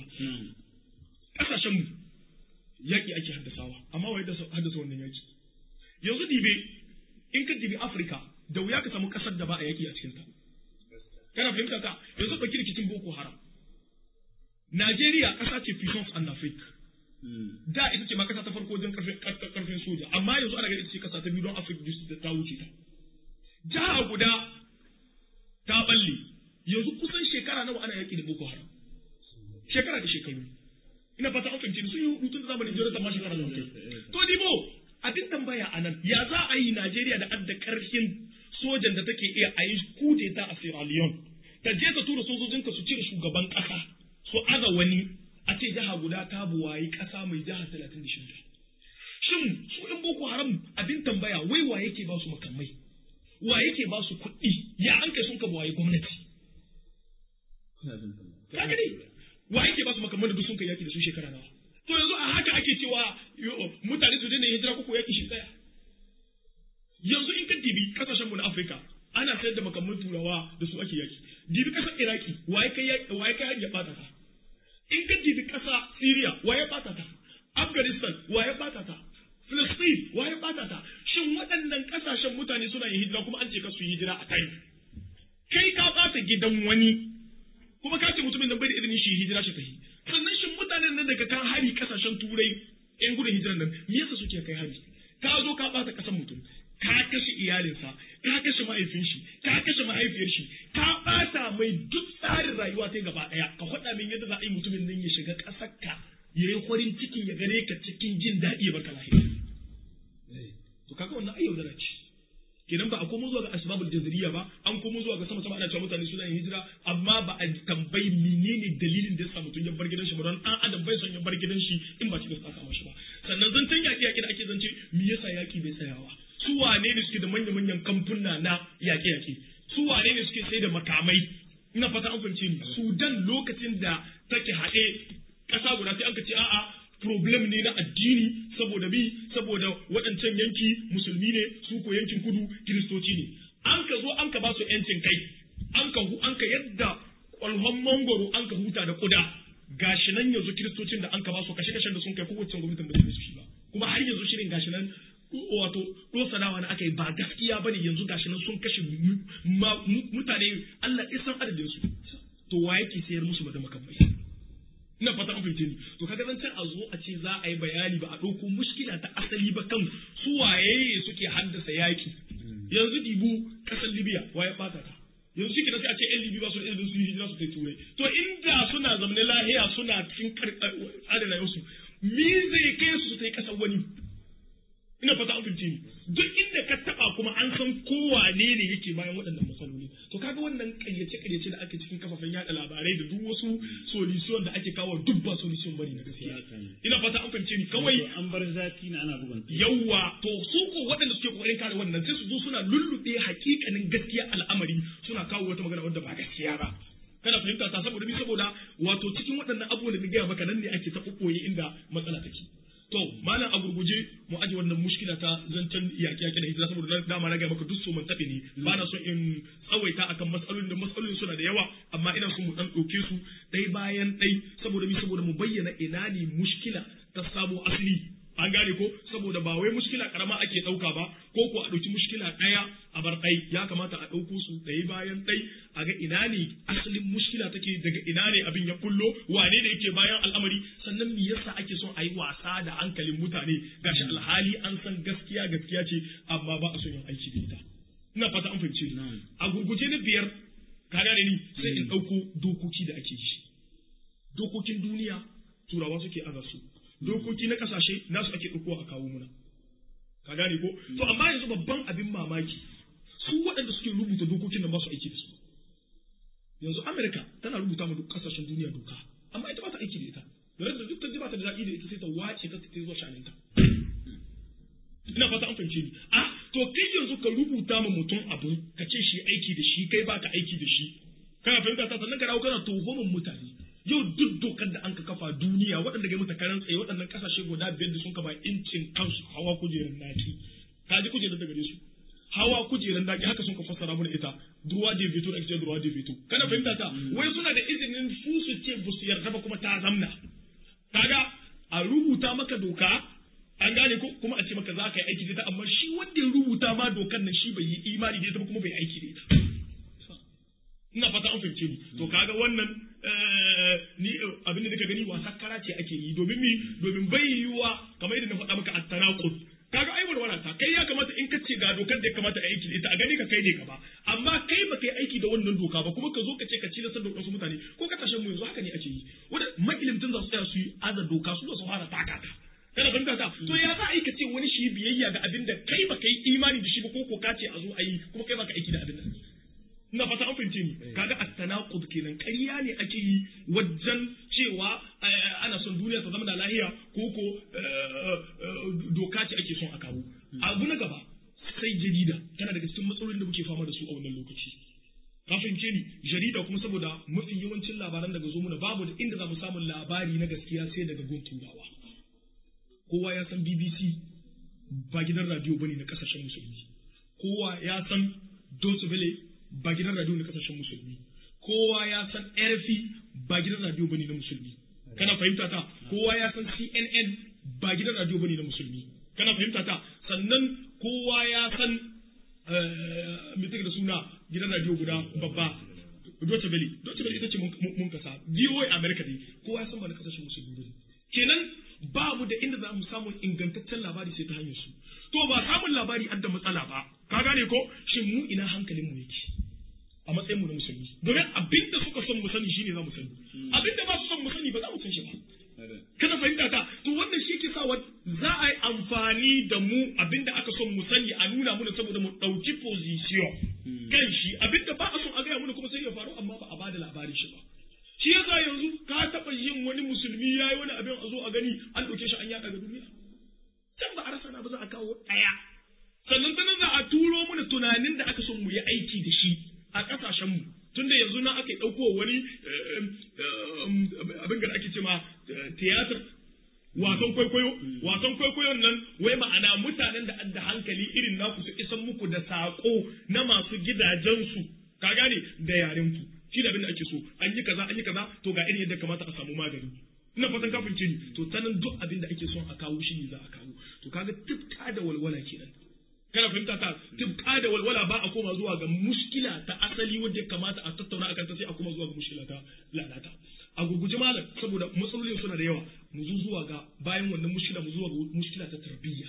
kasashen mu yaki ake haddasawa amma wai da haddasa wannan yaki yanzu dibe in ka dibi Afirka da wuya ka samu kasar da ba a yaki a cikin ta kana fahimta ta yanzu ɗauki rikicin boko haram Najeriya ƙasa ce puissance en Afrique da ita ce ma ƙasa ta farko wajen ƙarfin soja amma yanzu ana ganin ita ce ƙasa ta biyu don Afrique da ta wuce ta jiha guda ta balle yanzu kusan shekara nawa ana yaƙi da boko haram shekara da shekaru ina fata an fahimci sun yi hudu tun zamanin jirata ma shekara da kai to dibo abin tambaya a nan ya za a yi Najeriya da adda ƙarfin sojan da take iya a yi kudeta a Sierra Leone ta je ta tura sojojinka su cire shugaban ƙasa su aza wani a ce jiha guda ta buwayi ƙasa mai jiha talatin da shida shin su ɗin boko haram abin tambaya wai wa yake ba su makamai wa yake ba su kuɗi ya an kai sun ka buwayi gwamnati kaga ne wa yake ba su makamai da duk sun kai yaki da su shekara nawa to yanzu a haka ake cewa mutane su daina hijira ko yaki shi tsaya yanzu in ka dibi kasashen mu na Afirka ana sayar da makamman turawa da su ake yaki dibi kasar Iraki waye kai waye kai ya bata ta in ka dibi kasa Syria waye bata ta Afghanistan waye bata ta Palestine waye bata ta shin waɗannan kasashen mutane suna yin hijira kuma an ce ka su yi hijira a kai kai ka bata gidan wani kuma ka ce mutumin nan bai da izinin shi hijira shi tafi sannan shin mutanen nan daga kan hari kasashen turai yan gudun hijiran nan me yasa suke kai hari ka zo ka bata kasan mutum ka kashe iyalinsa ka kashe mahaifin shi ka kashe mahaifiyar shi ka bata mai duk tsarin rayuwa ta gaba daya ka faɗa min yadda za a yi mutumin nan ya shiga ƙasar ka ya yi farin cikin ya gare ka cikin jin daɗi ya barka lafiya to kaga wannan ayyau da ce kenan ba a komo zuwa ga asbabul jazriya ba an komo zuwa ga sama sama ana cewa mutane suna yin hijira amma ba a tambayi menene dalilin da yasa mutum ya bar gidan shi ba don an adam bai son ya bar gidan shi in ba cikin tsaka mashi ba sannan zancen yaƙi yaƙi da ake zance me yasa yaƙi bai tsayawa su wane ne suke da manya-manyan kamfuna na yaƙe-yaƙe su wane ne suke sai da makamai ina fata an fahimce ni sudan lokacin da take haɗe ƙasa guda sai an ka ce a'a problem ne na addini saboda bi saboda waɗancan yanki musulmi ne su ko yankin kudu kiristoci ne an ka zo an ka ba su yancin kai an ka an ka yadda kwalhon mangoro an ka huta da kuda gashi nan yanzu kiristocin da an ka ba su kashe kashen da sun kai kowace gwamnatin ba su shi ba kuma har yanzu shirin gashi nan wato dosanawa na aka yi ba gaskiya bane yanzu gashi nan sun kashe mutane Allah ya san adadin su to wa yake sayar musu da makamai ina fata an fahimce ni to kaga zan a zo a ce za a yi bayani ba a ɗauko mushkila ta asali ba kan su waye suke haddasa yaki yanzu dibu kasar libya waye bata ta yanzu shi sai a ce yan libya ba su da ilimin su hijira su kai turai to inda suna zamanin lahiya suna cikin tsarin rayuwarsu me zai kai su su kai kasar wani ina fata an fahimce ni duk inda ka taba kuma an san kowane ne yake bayan waɗannan matsaloli to kaga wannan ƙaryace ƙaryace da ake cikin kafafen yada labarai da duk wasu solution da ake kawo duk ba solution bane na gaskiya ina fata an fahimce ni kawai an bar zaki na ana bugun yawa to su ko waɗanda suke kokarin kare wannan sai su zo suna lullube hakikanin gaskiya al'amari suna kawo wata magana wadda ba gaskiya ba kana fahimta ta saboda bi saboda wato cikin waɗannan abubuwan da na gaya maka nan ne ake ta inda matsala take to malam a gurguje mu aje wannan mushkila ta zancen yaƙi yaƙi da hijira saboda dama na ga maka duk so man taɓe ne ba na so in tsawaita akan matsalolin da matsalolin suna da yawa amma ina so mu dan ɗauke su ɗai bayan ɗai saboda mi saboda mu bayyana ina ne mushkila ta samo asali an gane ko saboda ba wai mushkila karama ake ɗauka ba ko ko a ɗauki mushkila ɗaya a bar ɗai ya kamata a ɗauko su ɗaya bayan ɗai a ga ina ne asalin mushkila take daga ina ne abin ya kullo wane ne yake bayan al'amari sannan me yasa ake son a yi wasa da hankalin mutane gashi alhali an san gaskiya gaskiya ce amma ba a son yin aiki da ita ina fata an fahimce a gurguje na biyar ka gane ni sai in ɗauko dokoki da ake yi dokokin duniya turawa suke aza su dokoki na kasashe nasu ake ɗauko a kawo muna ka gane ko to amma yanzu babban abin mamaki su waɗanda suke rubuta dokokin nan ba su aiki da su yanzu Amerika tana rubuta ma duk kasashen duniya doka amma ita ba ta aiki da ita da yadda duk ta ji ba ta da daɗi da ita sai ta wace ta ta zuwa shaninta ina fata an fahimce ni a to kai yanzu ka rubuta ma mutum abu ka ce shi aiki da shi kai baka aiki da shi kana fahimta ta sannan ka dawo kana tuhumar mutane yau duk dokar da an ka kafa duniya waɗanda ga mata karan tsaye waɗannan kasashe guda biyar da sun kaba incin kansu hawa kujerar naki ka ji kujerar da gare su hawa kujerar naki haka sun ka fassara mana ita droit de veto da ake droit de veto kana fahimta ta wai suna da izinin su su ce ba su yarda ba kuma ta zamna kaga a rubuta maka doka an gane ko kuma a ce maka za ka yi aiki da ita amma shi wanda ya rubuta ma dokan nan shi bai yi imani da ita ba kuma bai aiki da ita ina fata an fahimce ni to kaga wannan ni abin da nika gani wasa kara ce ake yi domin mi domin bai yiwuwa kamar yadda na faɗa maka at-tanaqud kaga ai walwala ta kai ya kamata in ka ce ga dokar da ya kamata a aiki da ita a gani ka kai ne gaba amma kai ba kai aiki da wannan doka ba kuma ka zo ka ce ka ci da wasu mutane ko ka tashin mu yanzu haka ne ake yi wanda ma'ilimtan za su tsaya su yi aza doka su da su fara taka ta kana fahimta ta to ya za a yi ka ce wani shi biyayya ga abin da kai ba kai imani da shi ba ko ko ka ce a zo a yi kuma kai ba ka aiki da abin nan ina fata an fahimce ni kaga at-tanaqud kenan ƙarya ne ake yi wajen cewa ana son duniya ta zama da lahiya ko ko doka ce ake son a kawo abu na gaba sai jarida tana daga cikin matsalolin da muke fama da su a wannan lokaci ka fahimce ni jarida kuma saboda mafi yawancin labaran daga zo muna babu da inda za mu samu labari na gaskiya sai daga gun turawa kowa ya san BBC ba gidan radio bane na kasashen musulmi kowa ya san Deutsche Welle ba gidan radio na kasashen musulmi kowa ya san RFI ba gidan radio bane na musulmi kana fahimta ta kowa ya san CNN ba gidan radio bane na musulmi kana fahimta ta sannan kowa ya san me take da suna gidan radio guda babba Deutsche Welle Deutsche Welle ita ce mun kasa VOA America ne kowa ya san ba na kasashen musulmi bane kenan babu da inda za mu samu ingantaccen labari sai ta hanyar su to ba samun labari adda matsala ba ka gane ko shin mu ina hankalin mu yake a matsayin mu na musulmi domin abin da suka son mu sani shine za mu sani abin da ba su son mu sani ba za mu san shi ba kana fahimta ta to wannan shi ke sa za a yi amfani amfani da mu abinda aka son mu sani a nuna muna saboda mu ɗauki position kan shi abinda ba a son a gaya muna kuma sai ya faru amma ba a bada labarin shi ba shi yasa yanzu ka taɓa yin wani musulmi ya yi wani abin a zo a gani an ɗauke shi an yaɗa ga duniya can ba a rasa na ba za a kawo ɗaya sannan ta nan za a turo mana tunanin da aka son mu yi aiki da shi a ƙasashenmu tunda yanzu na aka ɗauko wani abin da ake ce ma tiyatar wasan kwaikwayo wasan kwaikwayon nan wai ma'ana mutanen da da hankali irin naku su isan muku da saƙo na masu gidajensu ka gane da yarenku shi da abin da ake so an yi kaza an yi kaza to ga irin yadda kamata a samu magani ina fatan ka fahimce ni to ta nan duk abin da ake son a kawo shi ne za a kawo to kaga tufka da walwala kenan kana fahimta ta tufka da walwala ba a koma zuwa ga mushkila ta asali wadda ya kamata a tattauna akan ta sai a koma zuwa ga mushkila ta lalata a gurguje malam saboda matsalolin suna da yawa mu zo zuwa ga bayan wannan mushkila mu zuwa ga mushkila ta tarbiyya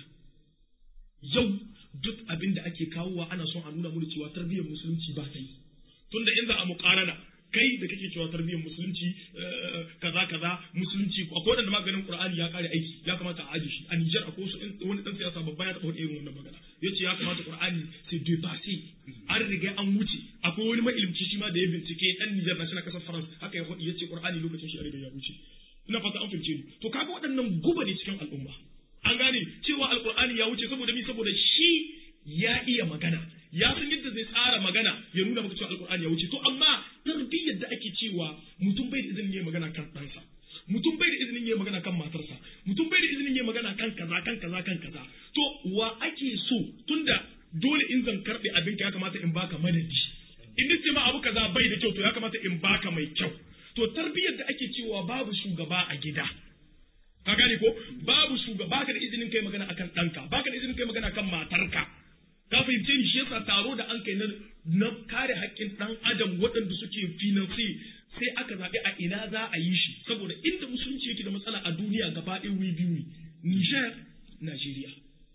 yau duk abin da ake kawowa ana son a nuna mana cewa tarbiyyar musulunci ba ta yi tunda in za a muƙarana kai da kake cewa tarbiyyar musulunci kaza kaza musulunci akwai wanda maganin qur'ani ya kare aiki ya kamata a aje shi a Niger akwai wasu wani dan siyasa babba ya taɓa irin wannan magana yace ya kamata qur'ani sai dépassé an riga an wuce akwai wani mailimci shi ma da ya bincike dan Niger na shi na kasar France haka ya faɗi yace qur'ani lokacin shi a riga ya wuce ina fata an fahimce ni to kaga waɗannan guba ne cikin al'umma an gane cewa alqur'ani ya wuce saboda mi saboda shi ya iya magana ya san yadda zai tsara magana ya nuna maka cewa alkur'ani ya wuce to amma tarbiyyar da ake cewa mutum bai da izinin yayi magana kan ɗansa mutum bai da izinin yayi magana kan matarsa mutum bai da izinin yayi magana kan kaza kan kaza kan kaza to wa ake so tunda dole in zan karɓe abinka ya kamata in baka madadi in nace ma abu kaza bai da kyau to ya kamata in baka mai kyau to tarbiyyar da ake cewa babu shugaba a gida ka gane ko babu shugaba baka da izinin kai magana akan ɗanka baka da izinin kai magana kan matarka ka fahimce ni shi yasa taro da an kai na kare haƙƙin ɗan adam waɗanda suke finansi sai aka zaɓi a ina za a yi shi saboda inda musulunci yake da matsala a duniya gaba ɗaya wuri biyu ne Nijar Najeriya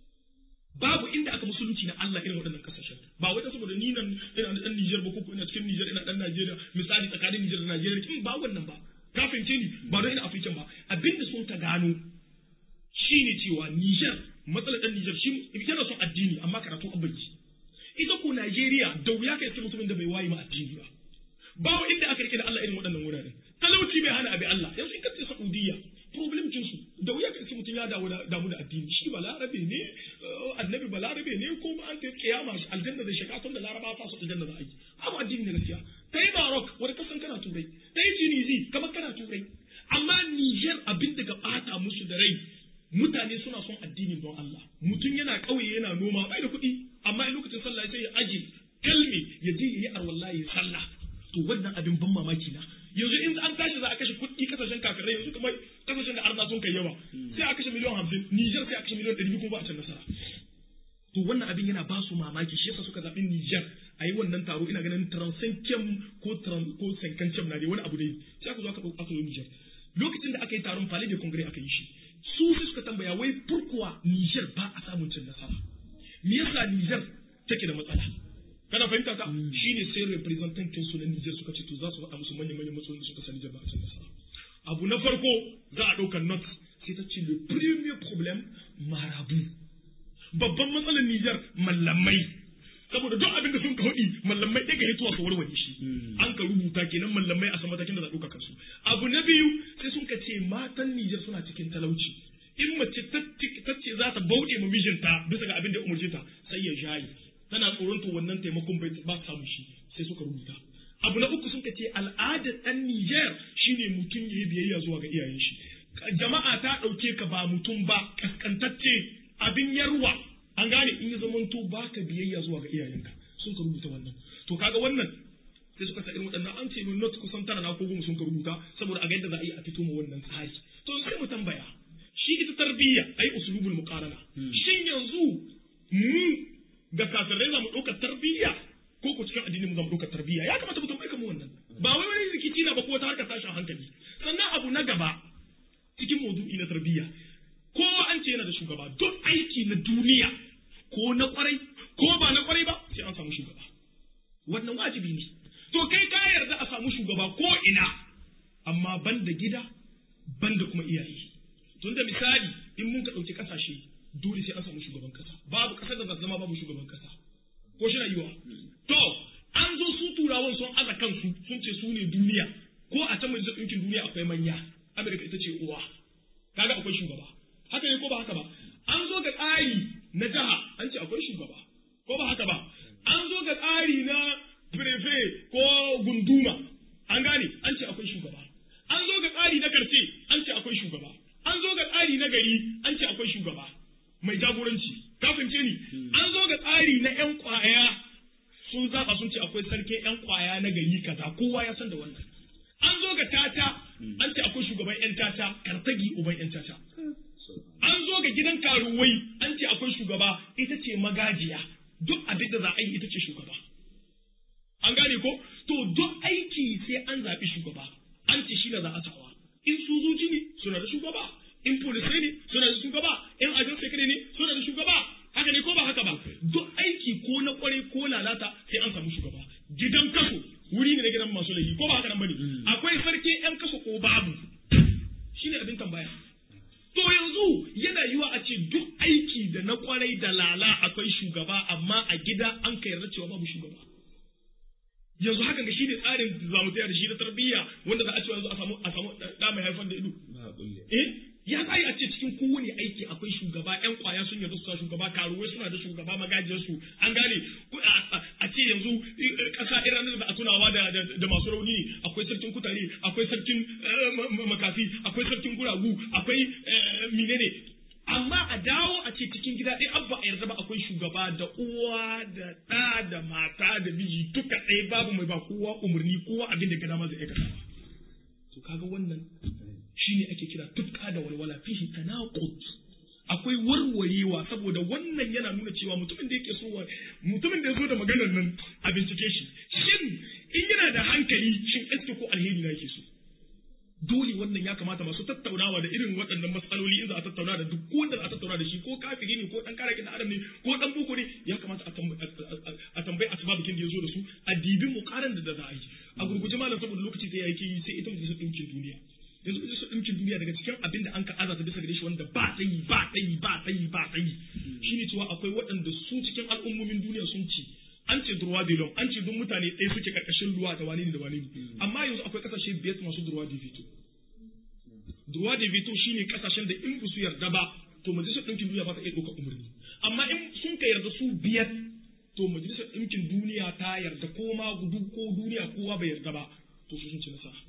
babu inda aka musulunci na Allah irin waɗannan kasashen ba wai saboda ni nan ina da ɗan Nijar ba ko ina cikin Nijar ina ɗan Najeriya misali tsakanin Nijar da Najeriya kin ba wannan ba ka fahimce ni ba don ina Afirka ba abinda sun ta gano shine cewa Nijar matsalar ɗan Nijar shi yana son addini amma karatu an bai ita ko Najeriya da wuya kai ta mutumin da bai wayi ma addini ba ba inda aka rike da Allah irin waɗannan wuraren talauci bai hana abi Allah yanzu in ka ce Saudiya problem cin su da wuya kai mutum ya damu da damu da addini shi balarabe ne annabi balarabe ne ko ma an ta kiyama shi aljanna da shiga tun da laraba fa su aljanna za a yi abu addini ne gaskiya ta yi Maroc wani kasan kana turai ta yi Tunisi kamar kana turai amma Niger abin da ga bata musu da rai mutane suna son addini don Allah mutum yana ƙauye yana noma bai da kuɗi amma in lokacin sallah sai ya aje kalme ya je yayi arwalla ya sallah to wannan abin ban mamaki na yanzu in an tashi za a kashe kuɗi kasashen kafirai yanzu kamar kasashen da arna sun kai yawa sai a kashe miliyan hamsin Niger sai a kashe miliyan ɗari kuma ba a can nasara to wannan abin yana ba su mamaki shi yasa suka zaɓi Niger a yi wannan taro ina ganin transankem ko ko sankancem na dai wani abu dai sai aka zo aka aka zo Niger lokacin da aka yi taron Palais de Congrès aka yi shi su sai suka tambaya wai furkuwa Niger ba a samun cin nasara me yasa Niger take da matsala kana fahimta ka shine sai representantin su na Niger suka ce to za su faɗa musu manyan manyan matsalolin suka sani Niger ba a cin nasara abu na farko za a ɗaukar note sai ta ce le premier problème marabu babban matsalar Niger mallamai saboda duk abin da sun ka hudi mallamai ɗaya ga hituwa su warware shi an ka rubuta kenan mallamai a san matakin da za a ɗauka kansu abu na biyu sai sun ka ce matan Nijar suna cikin talauci in mace ta ce za ta bauɗe ma mijinta bisa ga abin da ya umarce ta sai ya jaye tana tsoron to wannan taimakon bai ba samu shi sai suka rubuta abu na uku sun ka ce al'adar ɗan Nijar shine mutum ya yi biyayya zuwa ga iyayen shi jama'a ta ɗauke ka ba mutum ba kaskantacce abin yarwa an gane in ya zamanto ba ka biyayya zuwa ga iyayenka sun ka rubuta wannan to kaga wannan sai suka sa irin waɗannan an ce not kusan tara na ko goma sun ka rubuta saboda a ga yadda za a yi a fito ma wannan tsari to sai mu tambaya shi ita tarbiyya ai usulubul muqarana shin yanzu mu ga kafirai za mu ɗaukar tarbiyya ko ko cikin addinin mu za mu ɗaukar tarbiyya ya kamata mu tambaye mu wannan ba wai wani rikici na ba ko wata harkar tashin hankali sannan abu na gaba cikin maudu'i na tarbiyya ko an ce yana da shugaba don aiki na duniya ko na kwarai ko ba na kwarai ba sai an samu shugaba wannan wajibi ne to kai ka yarda a samu shugaba ko ina amma ban da gida ban da kuma iyaye tun da misali in mun ka ɗauki ƙasashe dole sai an samu shugaban kasa babu kasar da za ta zama babu shugaban kasa ko shi na yiwa to an zo su turawan sun aza kansu sun ce su ne duniya ko a can majalisar ɗinkin duniya akwai manya Amerika ita ce uwa kaga akwai shugaba haka ne ko ba haka ba an zo ga tsari na jiha an ce akwai shugaba ko ba haka ba an zo ga tsari na prefe ko gunduma an gane an ce akwai shugaba an zo ga tsari na karfe an ce akwai shugaba an zo ga tsari na gari an ce akwai shugaba mai jagoranci kafin ce ni an zo ga tsari na yan kwaya sun zaba sun ce akwai sarkin yan kwaya na gari kaza kowa ya san da wannan an zo ga tata an ce akwai shugaban yan tata kartagi uban yan tata an zo ga gidan karuwai an ce akwai shugaba ita ce magajiya duk abin da za a yi ita ce shugaba an gane ko to duk aiki sai an zaɓi shugaba an ce shi na za a sawa in sojoji ne suna da shugaba in polisai ne suna da shugaba in ajin sekare ne suna da shugaba haka ne ko ba haka ba duk aiki ko na kware ko lalata sai an samu shugaba gidan kaso wuri ne na gidan masu laifi ko ba haka nan bane akwai sarki yan kaso ko babu shine abin tambaya to yanzu yana yiwa a ce duk aiki da na kwarai da lala akwai shugaba amma a gida an ka yarda cewa babu shugaba yanzu hakan ga shine tsarin da zamu tsaya da shi na tarbiyya wanda za a ce yanzu a samu a samu da mai haifar da ido eh ya kai a ce cikin kowane aiki akwai shugaba yan kwaya sun yarda su shugaba karuwai suna da shugaba magajiyar su an gane a ce yanzu kasa irin da a tunawa da da masu rauni ne akwai sarkin kutare akwai sarkin makafi akwai sarkin guragu akwai menene amma a dawo a ce cikin gida ɗaya abba a yarda ba akwai shugaba da uwa da ɗa da mata da miji duka ɗaya babu mai ba kowa umarni kowa abin da gada ma zai aikata to kaga wannan shine ake kira tufka da walwala fihi tanaqud akwai warwarewa saboda wannan yana nuna cewa mutumin da yake so mutumin da ya zo da maganar nan a bincike shi shin in yana da hankali shin eske ko alheri na yake so dole wannan ya kamata masu tattaunawa da irin waɗannan matsaloli in za a tattauna da duk wanda za a tattauna da shi ko kafiri ne ko dan kare da adam ne ko dan boko ne ya kamata a tambayi asbabikin da ya zo da su a dibi mukaran da za a yi a gurguje malam saboda lokaci sai yake yi sai ita majalisar ɗinkin duniya yanzu majalisar ɗinkin duniya daga cikin abin da an ka azata bisa gare shi wanda ba tsayi ba tsayi ba tsayi ba tsayi shine cewa akwai waɗanda su cikin al'ummomin duniya sun ci an ce durwa de l'homme an ce duk mutane ɗaya suke karkashin ruwa da wani ne da wani ne amma yanzu akwai kasashe biyar masu durwa de veto durwa de veto shine kasashen da in su yarda ba to majalisar ɗinkin duniya ba ta iya ɗaukar umarni amma in sun ka yarda su biyar to majalisar ɗinkin duniya ta yarda ko ma duk ko duniya kowa bai yarda ba to su sun ci nasara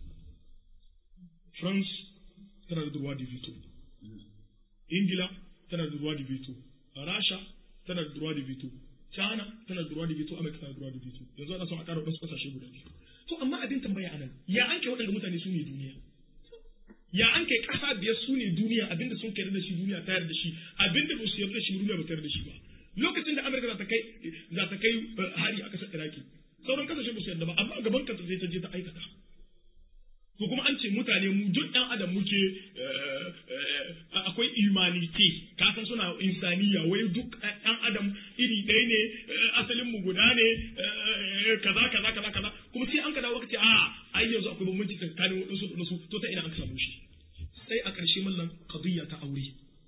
France tana da durwa de veto Ingila tana da durwa de veto Rasha tana da durwa de veto China tana da ruwa da veto Amerika tana da ruwa da veto yanzu ana son a ƙara wasu ƙasashe guda biyu to amma abin tambaya anan ya an kai waɗanda mutane su ne duniya ya an kai ƙasa biyar su ne duniya abinda sun kai da shi duniya ta yarda shi abinda ba su yarda shi duniya ba ta yarda shi ba lokacin da Amerika za ta kai za ta kai hari a ƙasar Iraki sauran ƙasashe ba su yarda ba amma a gaban kanta zai ta je ta aikata ko kuma an ce mutane mu duk ɗan adam muke akwai imanite ka san suna insaniya wai duk ɗan adam iri ɗaya ne asalin mu guda ne kaza kaza kaza kaza kuma sai an ka dawo ce a ai yanzu akwai bambanci tsakanin waɗansu da wasu to ta ina an samu shi sai a ƙarshe mallan qadiyya ta aure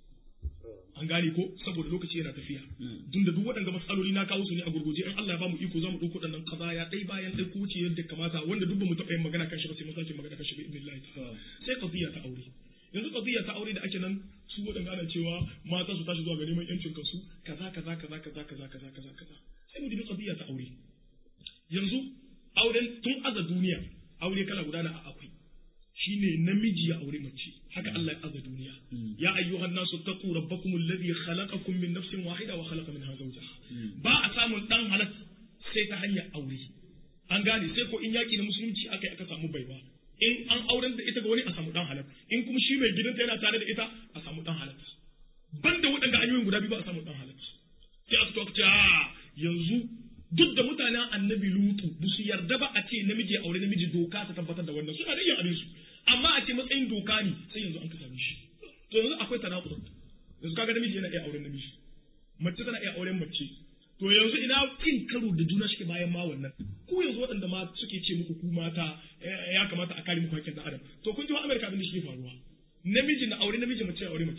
an gane ko saboda lokaci yana tafiya tunda duk waɗanda matsaloli na kawo su ne a gurguje in Allah ya bamu iko zamu ɗauko ɗannan kazaya ɗai bayan ɗai ko wuce yadda kamata wanda duk bamu taɓa yin magana kan shi ba sai mun sake magana kan shi bi idnillahi ta'ala sai qadiyya ta aure yanzu qadiyya ta aure da ake nan su waɗanda ana cewa mata su tashi zuwa ga neman yancin kansu kaza kaza kaza kaza kaza kaza kaza kaza sai mu dubi qadiyya ta aure yanzu auren tun aza duniya aure kala guda na akwai shine namiji ya aure mace haka Allah ya aza duniya ya ayyuhan nasu taqu rabbakum alladhi khalaqakum min nafsin wahida wa khalaqa minha zawjaha ba a samun dan halak sai ta hanyar aure an gane sai ko in yaki na musulunci aka aka samu baiwa in an auren da ita ga wani a samu dan halak in kuma shi mai gidanta yana tare da ita a samu dan halak banda waɗanda hanyoyin guda biyu ba a samu dan halak sai aka to yanzu duk da mutanen annabi lutu ba su yarda ba a ce namiji aure namiji doka ta tabbatar da wannan suna da yin abin su amma a ce matsayin doka ne sai yanzu an ka same shi to yanzu akwai tanakul yanzu kaga namiji yana iya auren namiji mace tana iya auren mace to yanzu ina cin karo da juna shi bayan ma wannan ku yanzu waɗanda ma suke ce muku ku mata ya kamata a kare muku hakkin adam to kun ji wa Amerika abin da shi faruwa namiji na aure namiji mace aure mace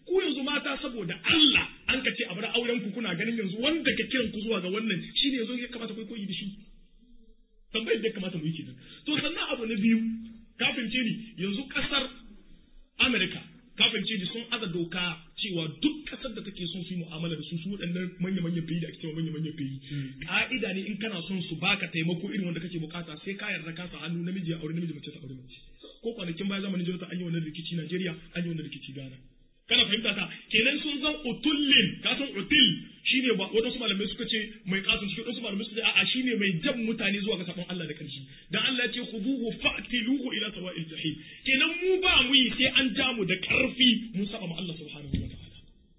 ku yanzu mata saboda Allah an ka ce a bar auren ku kuna ganin yanzu wanda ka kiran ku zuwa ga wannan shine yanzu ya kamata ku koyi da shi tambayar da ya kamata mu yi kenan to sannan abu na biyu kafin ce ni yanzu kasar Amerika kafin ce ni sun aza doka cewa duk kasar da take son su yi mu'amala da su su waɗannan manya-manyan fiye da ake cewa manya-manyan fiye ka'ida ne in kana son su baka taimako irin wanda kake bukata sai ka yarda ka sa hannu namiji ya aure namiji mace ta aure mace ko kwanakin baya zamanin jirata an yi wannan rikici Najeriya an yi wannan rikici Ghana kana fahimta ta kenan sun zan utullin ka san utul shine ba wadansu malamai suka ce mai kasun cikin wadansu malamai suka ce a'a shine mai jan mutane zuwa ga sabon Allah da karshe dan Allah ya ce khuduhu fa'tiluhu ila sawa'il jahim kenan mu ba mu yi sai an ja mu da karfi mun saba ma Allah subhanahu wa ta'ala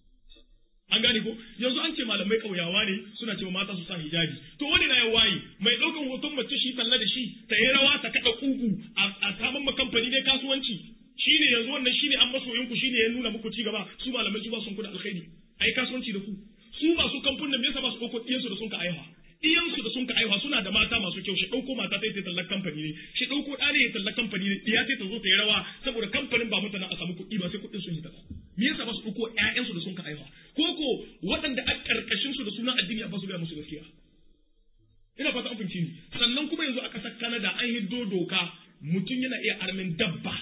an gane ko yanzu an ce malamai kauyawa ne suna cewa mata su sa hijabi to wani na ya waye mai daukan hoton mace shi talla da shi ta yi rawa ta kada kugu a saman ma kamfani ne kasuwanci shine yanzu wannan shine an masoyin ku shine ya nuna muku ci gaba su malamai su ba sun kuda alkhairi ai kasuwanci da ku su masu kamfanin me yasa ba su dauko iyansu da sun ka aiha iyansu da sun ka aiha suna da mata masu kyau shi dauko mata ta yi tallar kamfani ne shi dauko ɗa ne ya tallar kamfani ne ya ta zo ta yi rawa saboda kamfanin ba mutane a samu kuɗi ba sai kuɗin sun yi ta me yasa ba su dauko ƴaƴansu da sun ka aiha ko ko waɗanda a ƙarƙashin su da sunan addini ba su gaya musu gaskiya ina fata an fahimci ni sannan kuma yanzu a ƙasar Canada an hiddo doka mutum yana iya armin dabba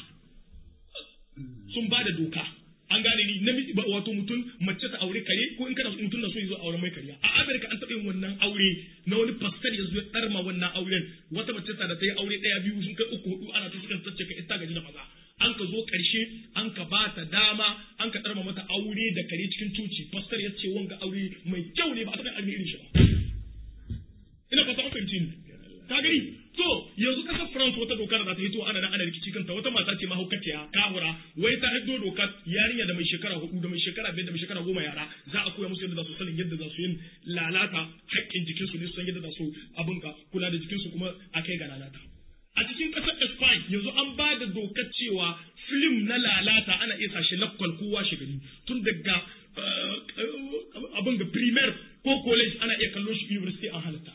sun ba da doka an gane ni namiji ba wato mutum mace ta aure kare ko in kana mutum na so yazo aure mai kariya a Amerika an taɓa yin wannan aure na wani pastor ya zo ya ɗarma wannan auren wata mace ta da ta yi aure ɗaya biyu sun kai uku hudu ana ta sukan tace ka ita gaji da maza an ka zo ƙarshe an ka ba ta dama an ka ɗarma mata aure da kare cikin coci pastor ya ce wanga aure mai kyau ne ba a taɓa yin irin shi ba ina fata an fahimci ni ka gani to yanzu kasar France wata doka da za ta hito ana nan ana rikici kanta wata mata ce mahaukaciya kahura wai ta hiddo doka yarinya da mai shekara hudu da mai shekara biyar da mai shekara goma yara za a koya musu yadda za su sanin yadda za su yin lalata haƙƙin jikinsu ne su san yadda za su abin ka kula da jikinsu kuma a kai ga lalata a cikin ƙasar Spain yanzu an ba da dokar cewa film na lalata ana iya sashe lakwal kowa shi gani tun daga abin ga primaire ko college ana iya kallon shi university an halatta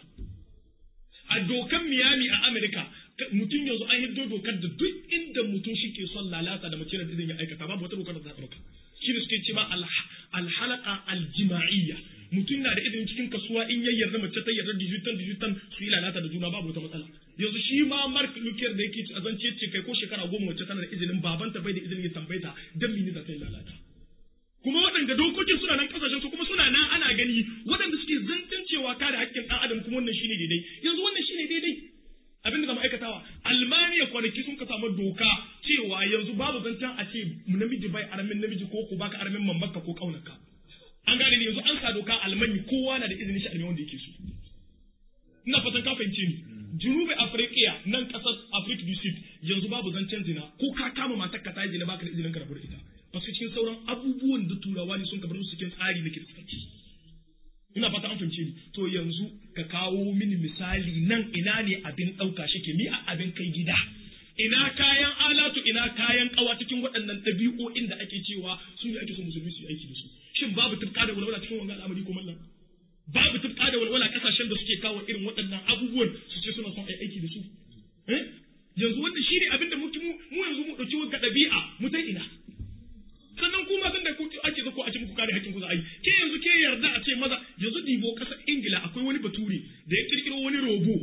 a dokan Miami a Amerika mutum yanzu an hiddo dokar da duk inda mutum shi ke son lalata da mace da izin ya aikata babu wata dokar da za ta ɗauka shi ne suke ce ma alhalaka aljima'iyya mutum na da izinin cikin kasuwa in ya yarda mace ta yarda digital digital su yi lalata da juna babu wata matsala yanzu shi ma Mark Luther da yake a zance ce kai ko shekara goma mace tana da izinin babanta bai da izinin ya tambaye ta dan mini za ta yi lalata kuma waɗanda dokokin suna nan kasashen su kuma suna nan ana gani waɗanda suke zancen cewa kare haƙƙin ɗan adam kuma wannan shine daidai yanzu wannan shine daidai abin da zama aikatawa almaniya kwanaki sun ka samu doka cewa yanzu babu zancen a ce namiji bai aramin namiji ko ko baka aramin mamaka ko kaunarka an gane ne yanzu an sa doka almani kowa na da izinin shi armin wanda yake so ina fatan ka fahimce ni junubi afirkiya nan kasar afrik du sud yanzu babu zancen zina ko ka kama matar ka ta zina baka da izinin ka rabu da ita parce cikin sauran abubuwan da turawa ne sun kabar su cikin tsari na kiristanci ina fata an fahimce ni to yanzu ka kawo mini misali nan ina ne abin ɗauka shi ke ni a abin kai gida ina kayan alatu ina kayan kawa cikin waɗannan ɗabi'o'in da ake cewa su ne ake so musulmi su yi aiki da su shin babu tufka da walwala cikin wannan al'amari ko mallan babu tufka da walwala kasashen da suke kawo irin waɗannan abubuwan su ce suna son aiki da su yanzu wanda shi ne abin da mu yanzu mu ɗauki wa ɗabi'a mu ta ina sannan kuma tun da ku ake zo ko a ce muku kare hakkin ku za a yi ke yanzu ke yarda a ce maza yanzu dibo kasar ingila akwai wani bature da ya kirkiro wani robo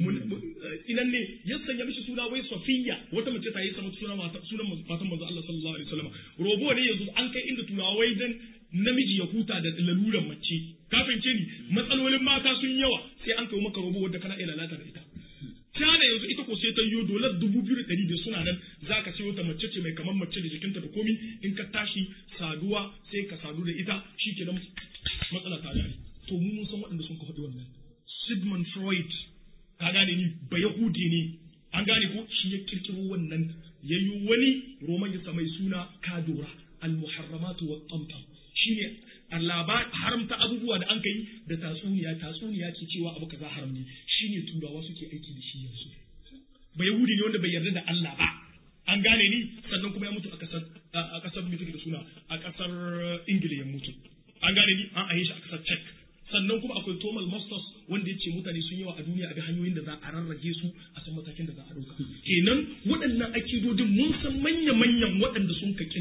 inan ne ya sanya mishi suna wai safiya wata mace ta yi sama sunan sunan matan manzo Allah sallallahu alaihi wasallam robo ne yanzu an kai inda turawa wai dan namiji ya huta da laluran mace ka fahimce ni matsalolin mata sun yawa sai an kai maka robo wanda kana iya lalata da ita Tana yanzu ita ko sai ta yi dolar dubu biyu da ɗari biyar suna nan za ka sayo ta mace ce mai kamar mace da jikinta da komi in ka tashi saduwa sai ka sadu da ita shi ke nan matsala ta gane. To mu mun san waɗanda sun ka faɗi wannan. Sigmund Freud ka gane ni ba Yahudi ne an gane ko shi ya kirkiro wannan ya yi wani roman ya mai suna kadora al-muharramatu wa tamtam shine labar haramta abubuwa da an kai da tatsuniya tatsuniya ke cewa abu kaza haram ne shine turawa suke aiki da shi yanzu ba yahudi ne wanda bai yarda da Allah ba an gane ni sannan kuma ya mutu a kasar a kasar mai da suna a kasar ingila ya mutu an gane ni an aye shi a kasar czech sannan kuma akwai Thomas Masters wanda ya ce mutane sun yawa a duniya a ga hanyoyin da za a rarrage su a san matakin da za a ɗauka. Kenan waɗannan akidodin mun san manya-manyan waɗanda sun ka kirkiro su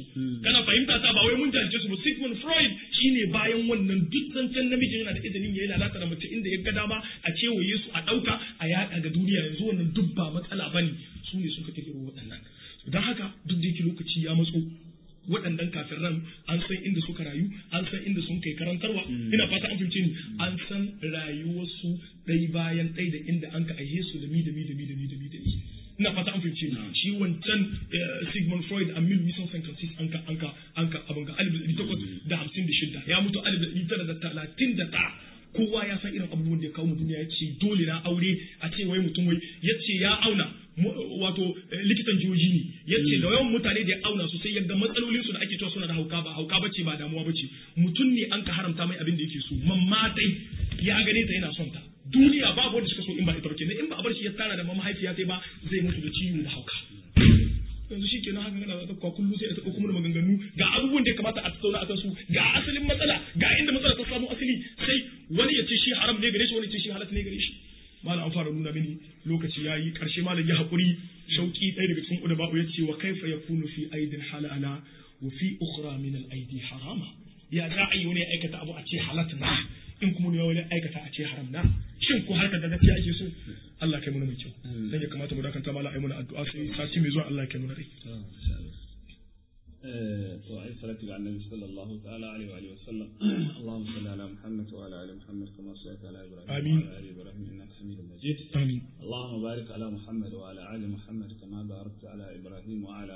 kana fahimta ta ba wai mun jahilce su ba Sigmund Freud shine bayan wannan duk zancen namiji yana da izinin yayi lalata da mace inda ya ga dama a kewaye su a dauka a yada ga duniya yanzu wannan duk ba matsala bane su ne suka kirkiro waɗannan don haka duk da yake lokaci ya matso waɗannan kafiran an san inda suka rayu an san inda sun kai karantarwa ina fata an fahimce ni an san rayuwarsu ɗai bayan ɗai da inda an ka aihe su da mi da mi da mi da mi da mi da mi ina fata an fahimce ni shi wancan Sigmund Freud a 1856 an ka an ka an ka abin ga alif takwas da hamsin da shida ya mutu alif da tara da talatin da ta kowa ya san irin abubuwan da ya kawo mu duniya ya ce dole na aure a ce wai mutum wai ya ce ya auna wato likitan jihohi ne ya ce da yawan mutane da ya auna su sai yadda matsalolin su da ake cewa suna da hauka ba hauka bace ba damuwa bace mutum ne an ka haramta mai abin da yake so mamma dai ya gane ta yana son ta duniya babu wanda suka so in ba ita bace in ba a bar shi ya tara da mahaifiya sai ba zai mutu da ciwo da hauka yanzu shi kenan haka kana da kullu sai a taɓa kuma maganganu ga abubuwan da ya kamata a tattauna a su ga asalin matsala ga inda matsala ta samu asali sai wani ya ce shi haram ne gare shi wani ya ce shi halatta ne gare shi malam an fara nuna mini lokaci ya yi ƙarshe malam ya haƙuri shauƙi ɗaya daga cikin udaba ya ce wa kaifa ya kunu fi aidin halala wa fi ukhra min al aidi harama ya za a yi wani ya aikata abu a ce halat na in kuma ne wani aikata a ce haram na shin ko harkar da gaskiya ake so Allah kai mana mai kyau dan ya kamata mu dakanta malam ayi mana addu'a sai sati mai zuwa Allah kai mana rai وعلى الصلاة على النبي صلى الله تعالى عليه وآله وسلم اللهم صل على محمد وعلى آل محمد كما صليت على إبراهيم آمين. وعلى آل إبراهيم إنك حميد مجيد amin اللهم بارك على محمد وعلى آل محمد كما باركت على إبراهيم وعلى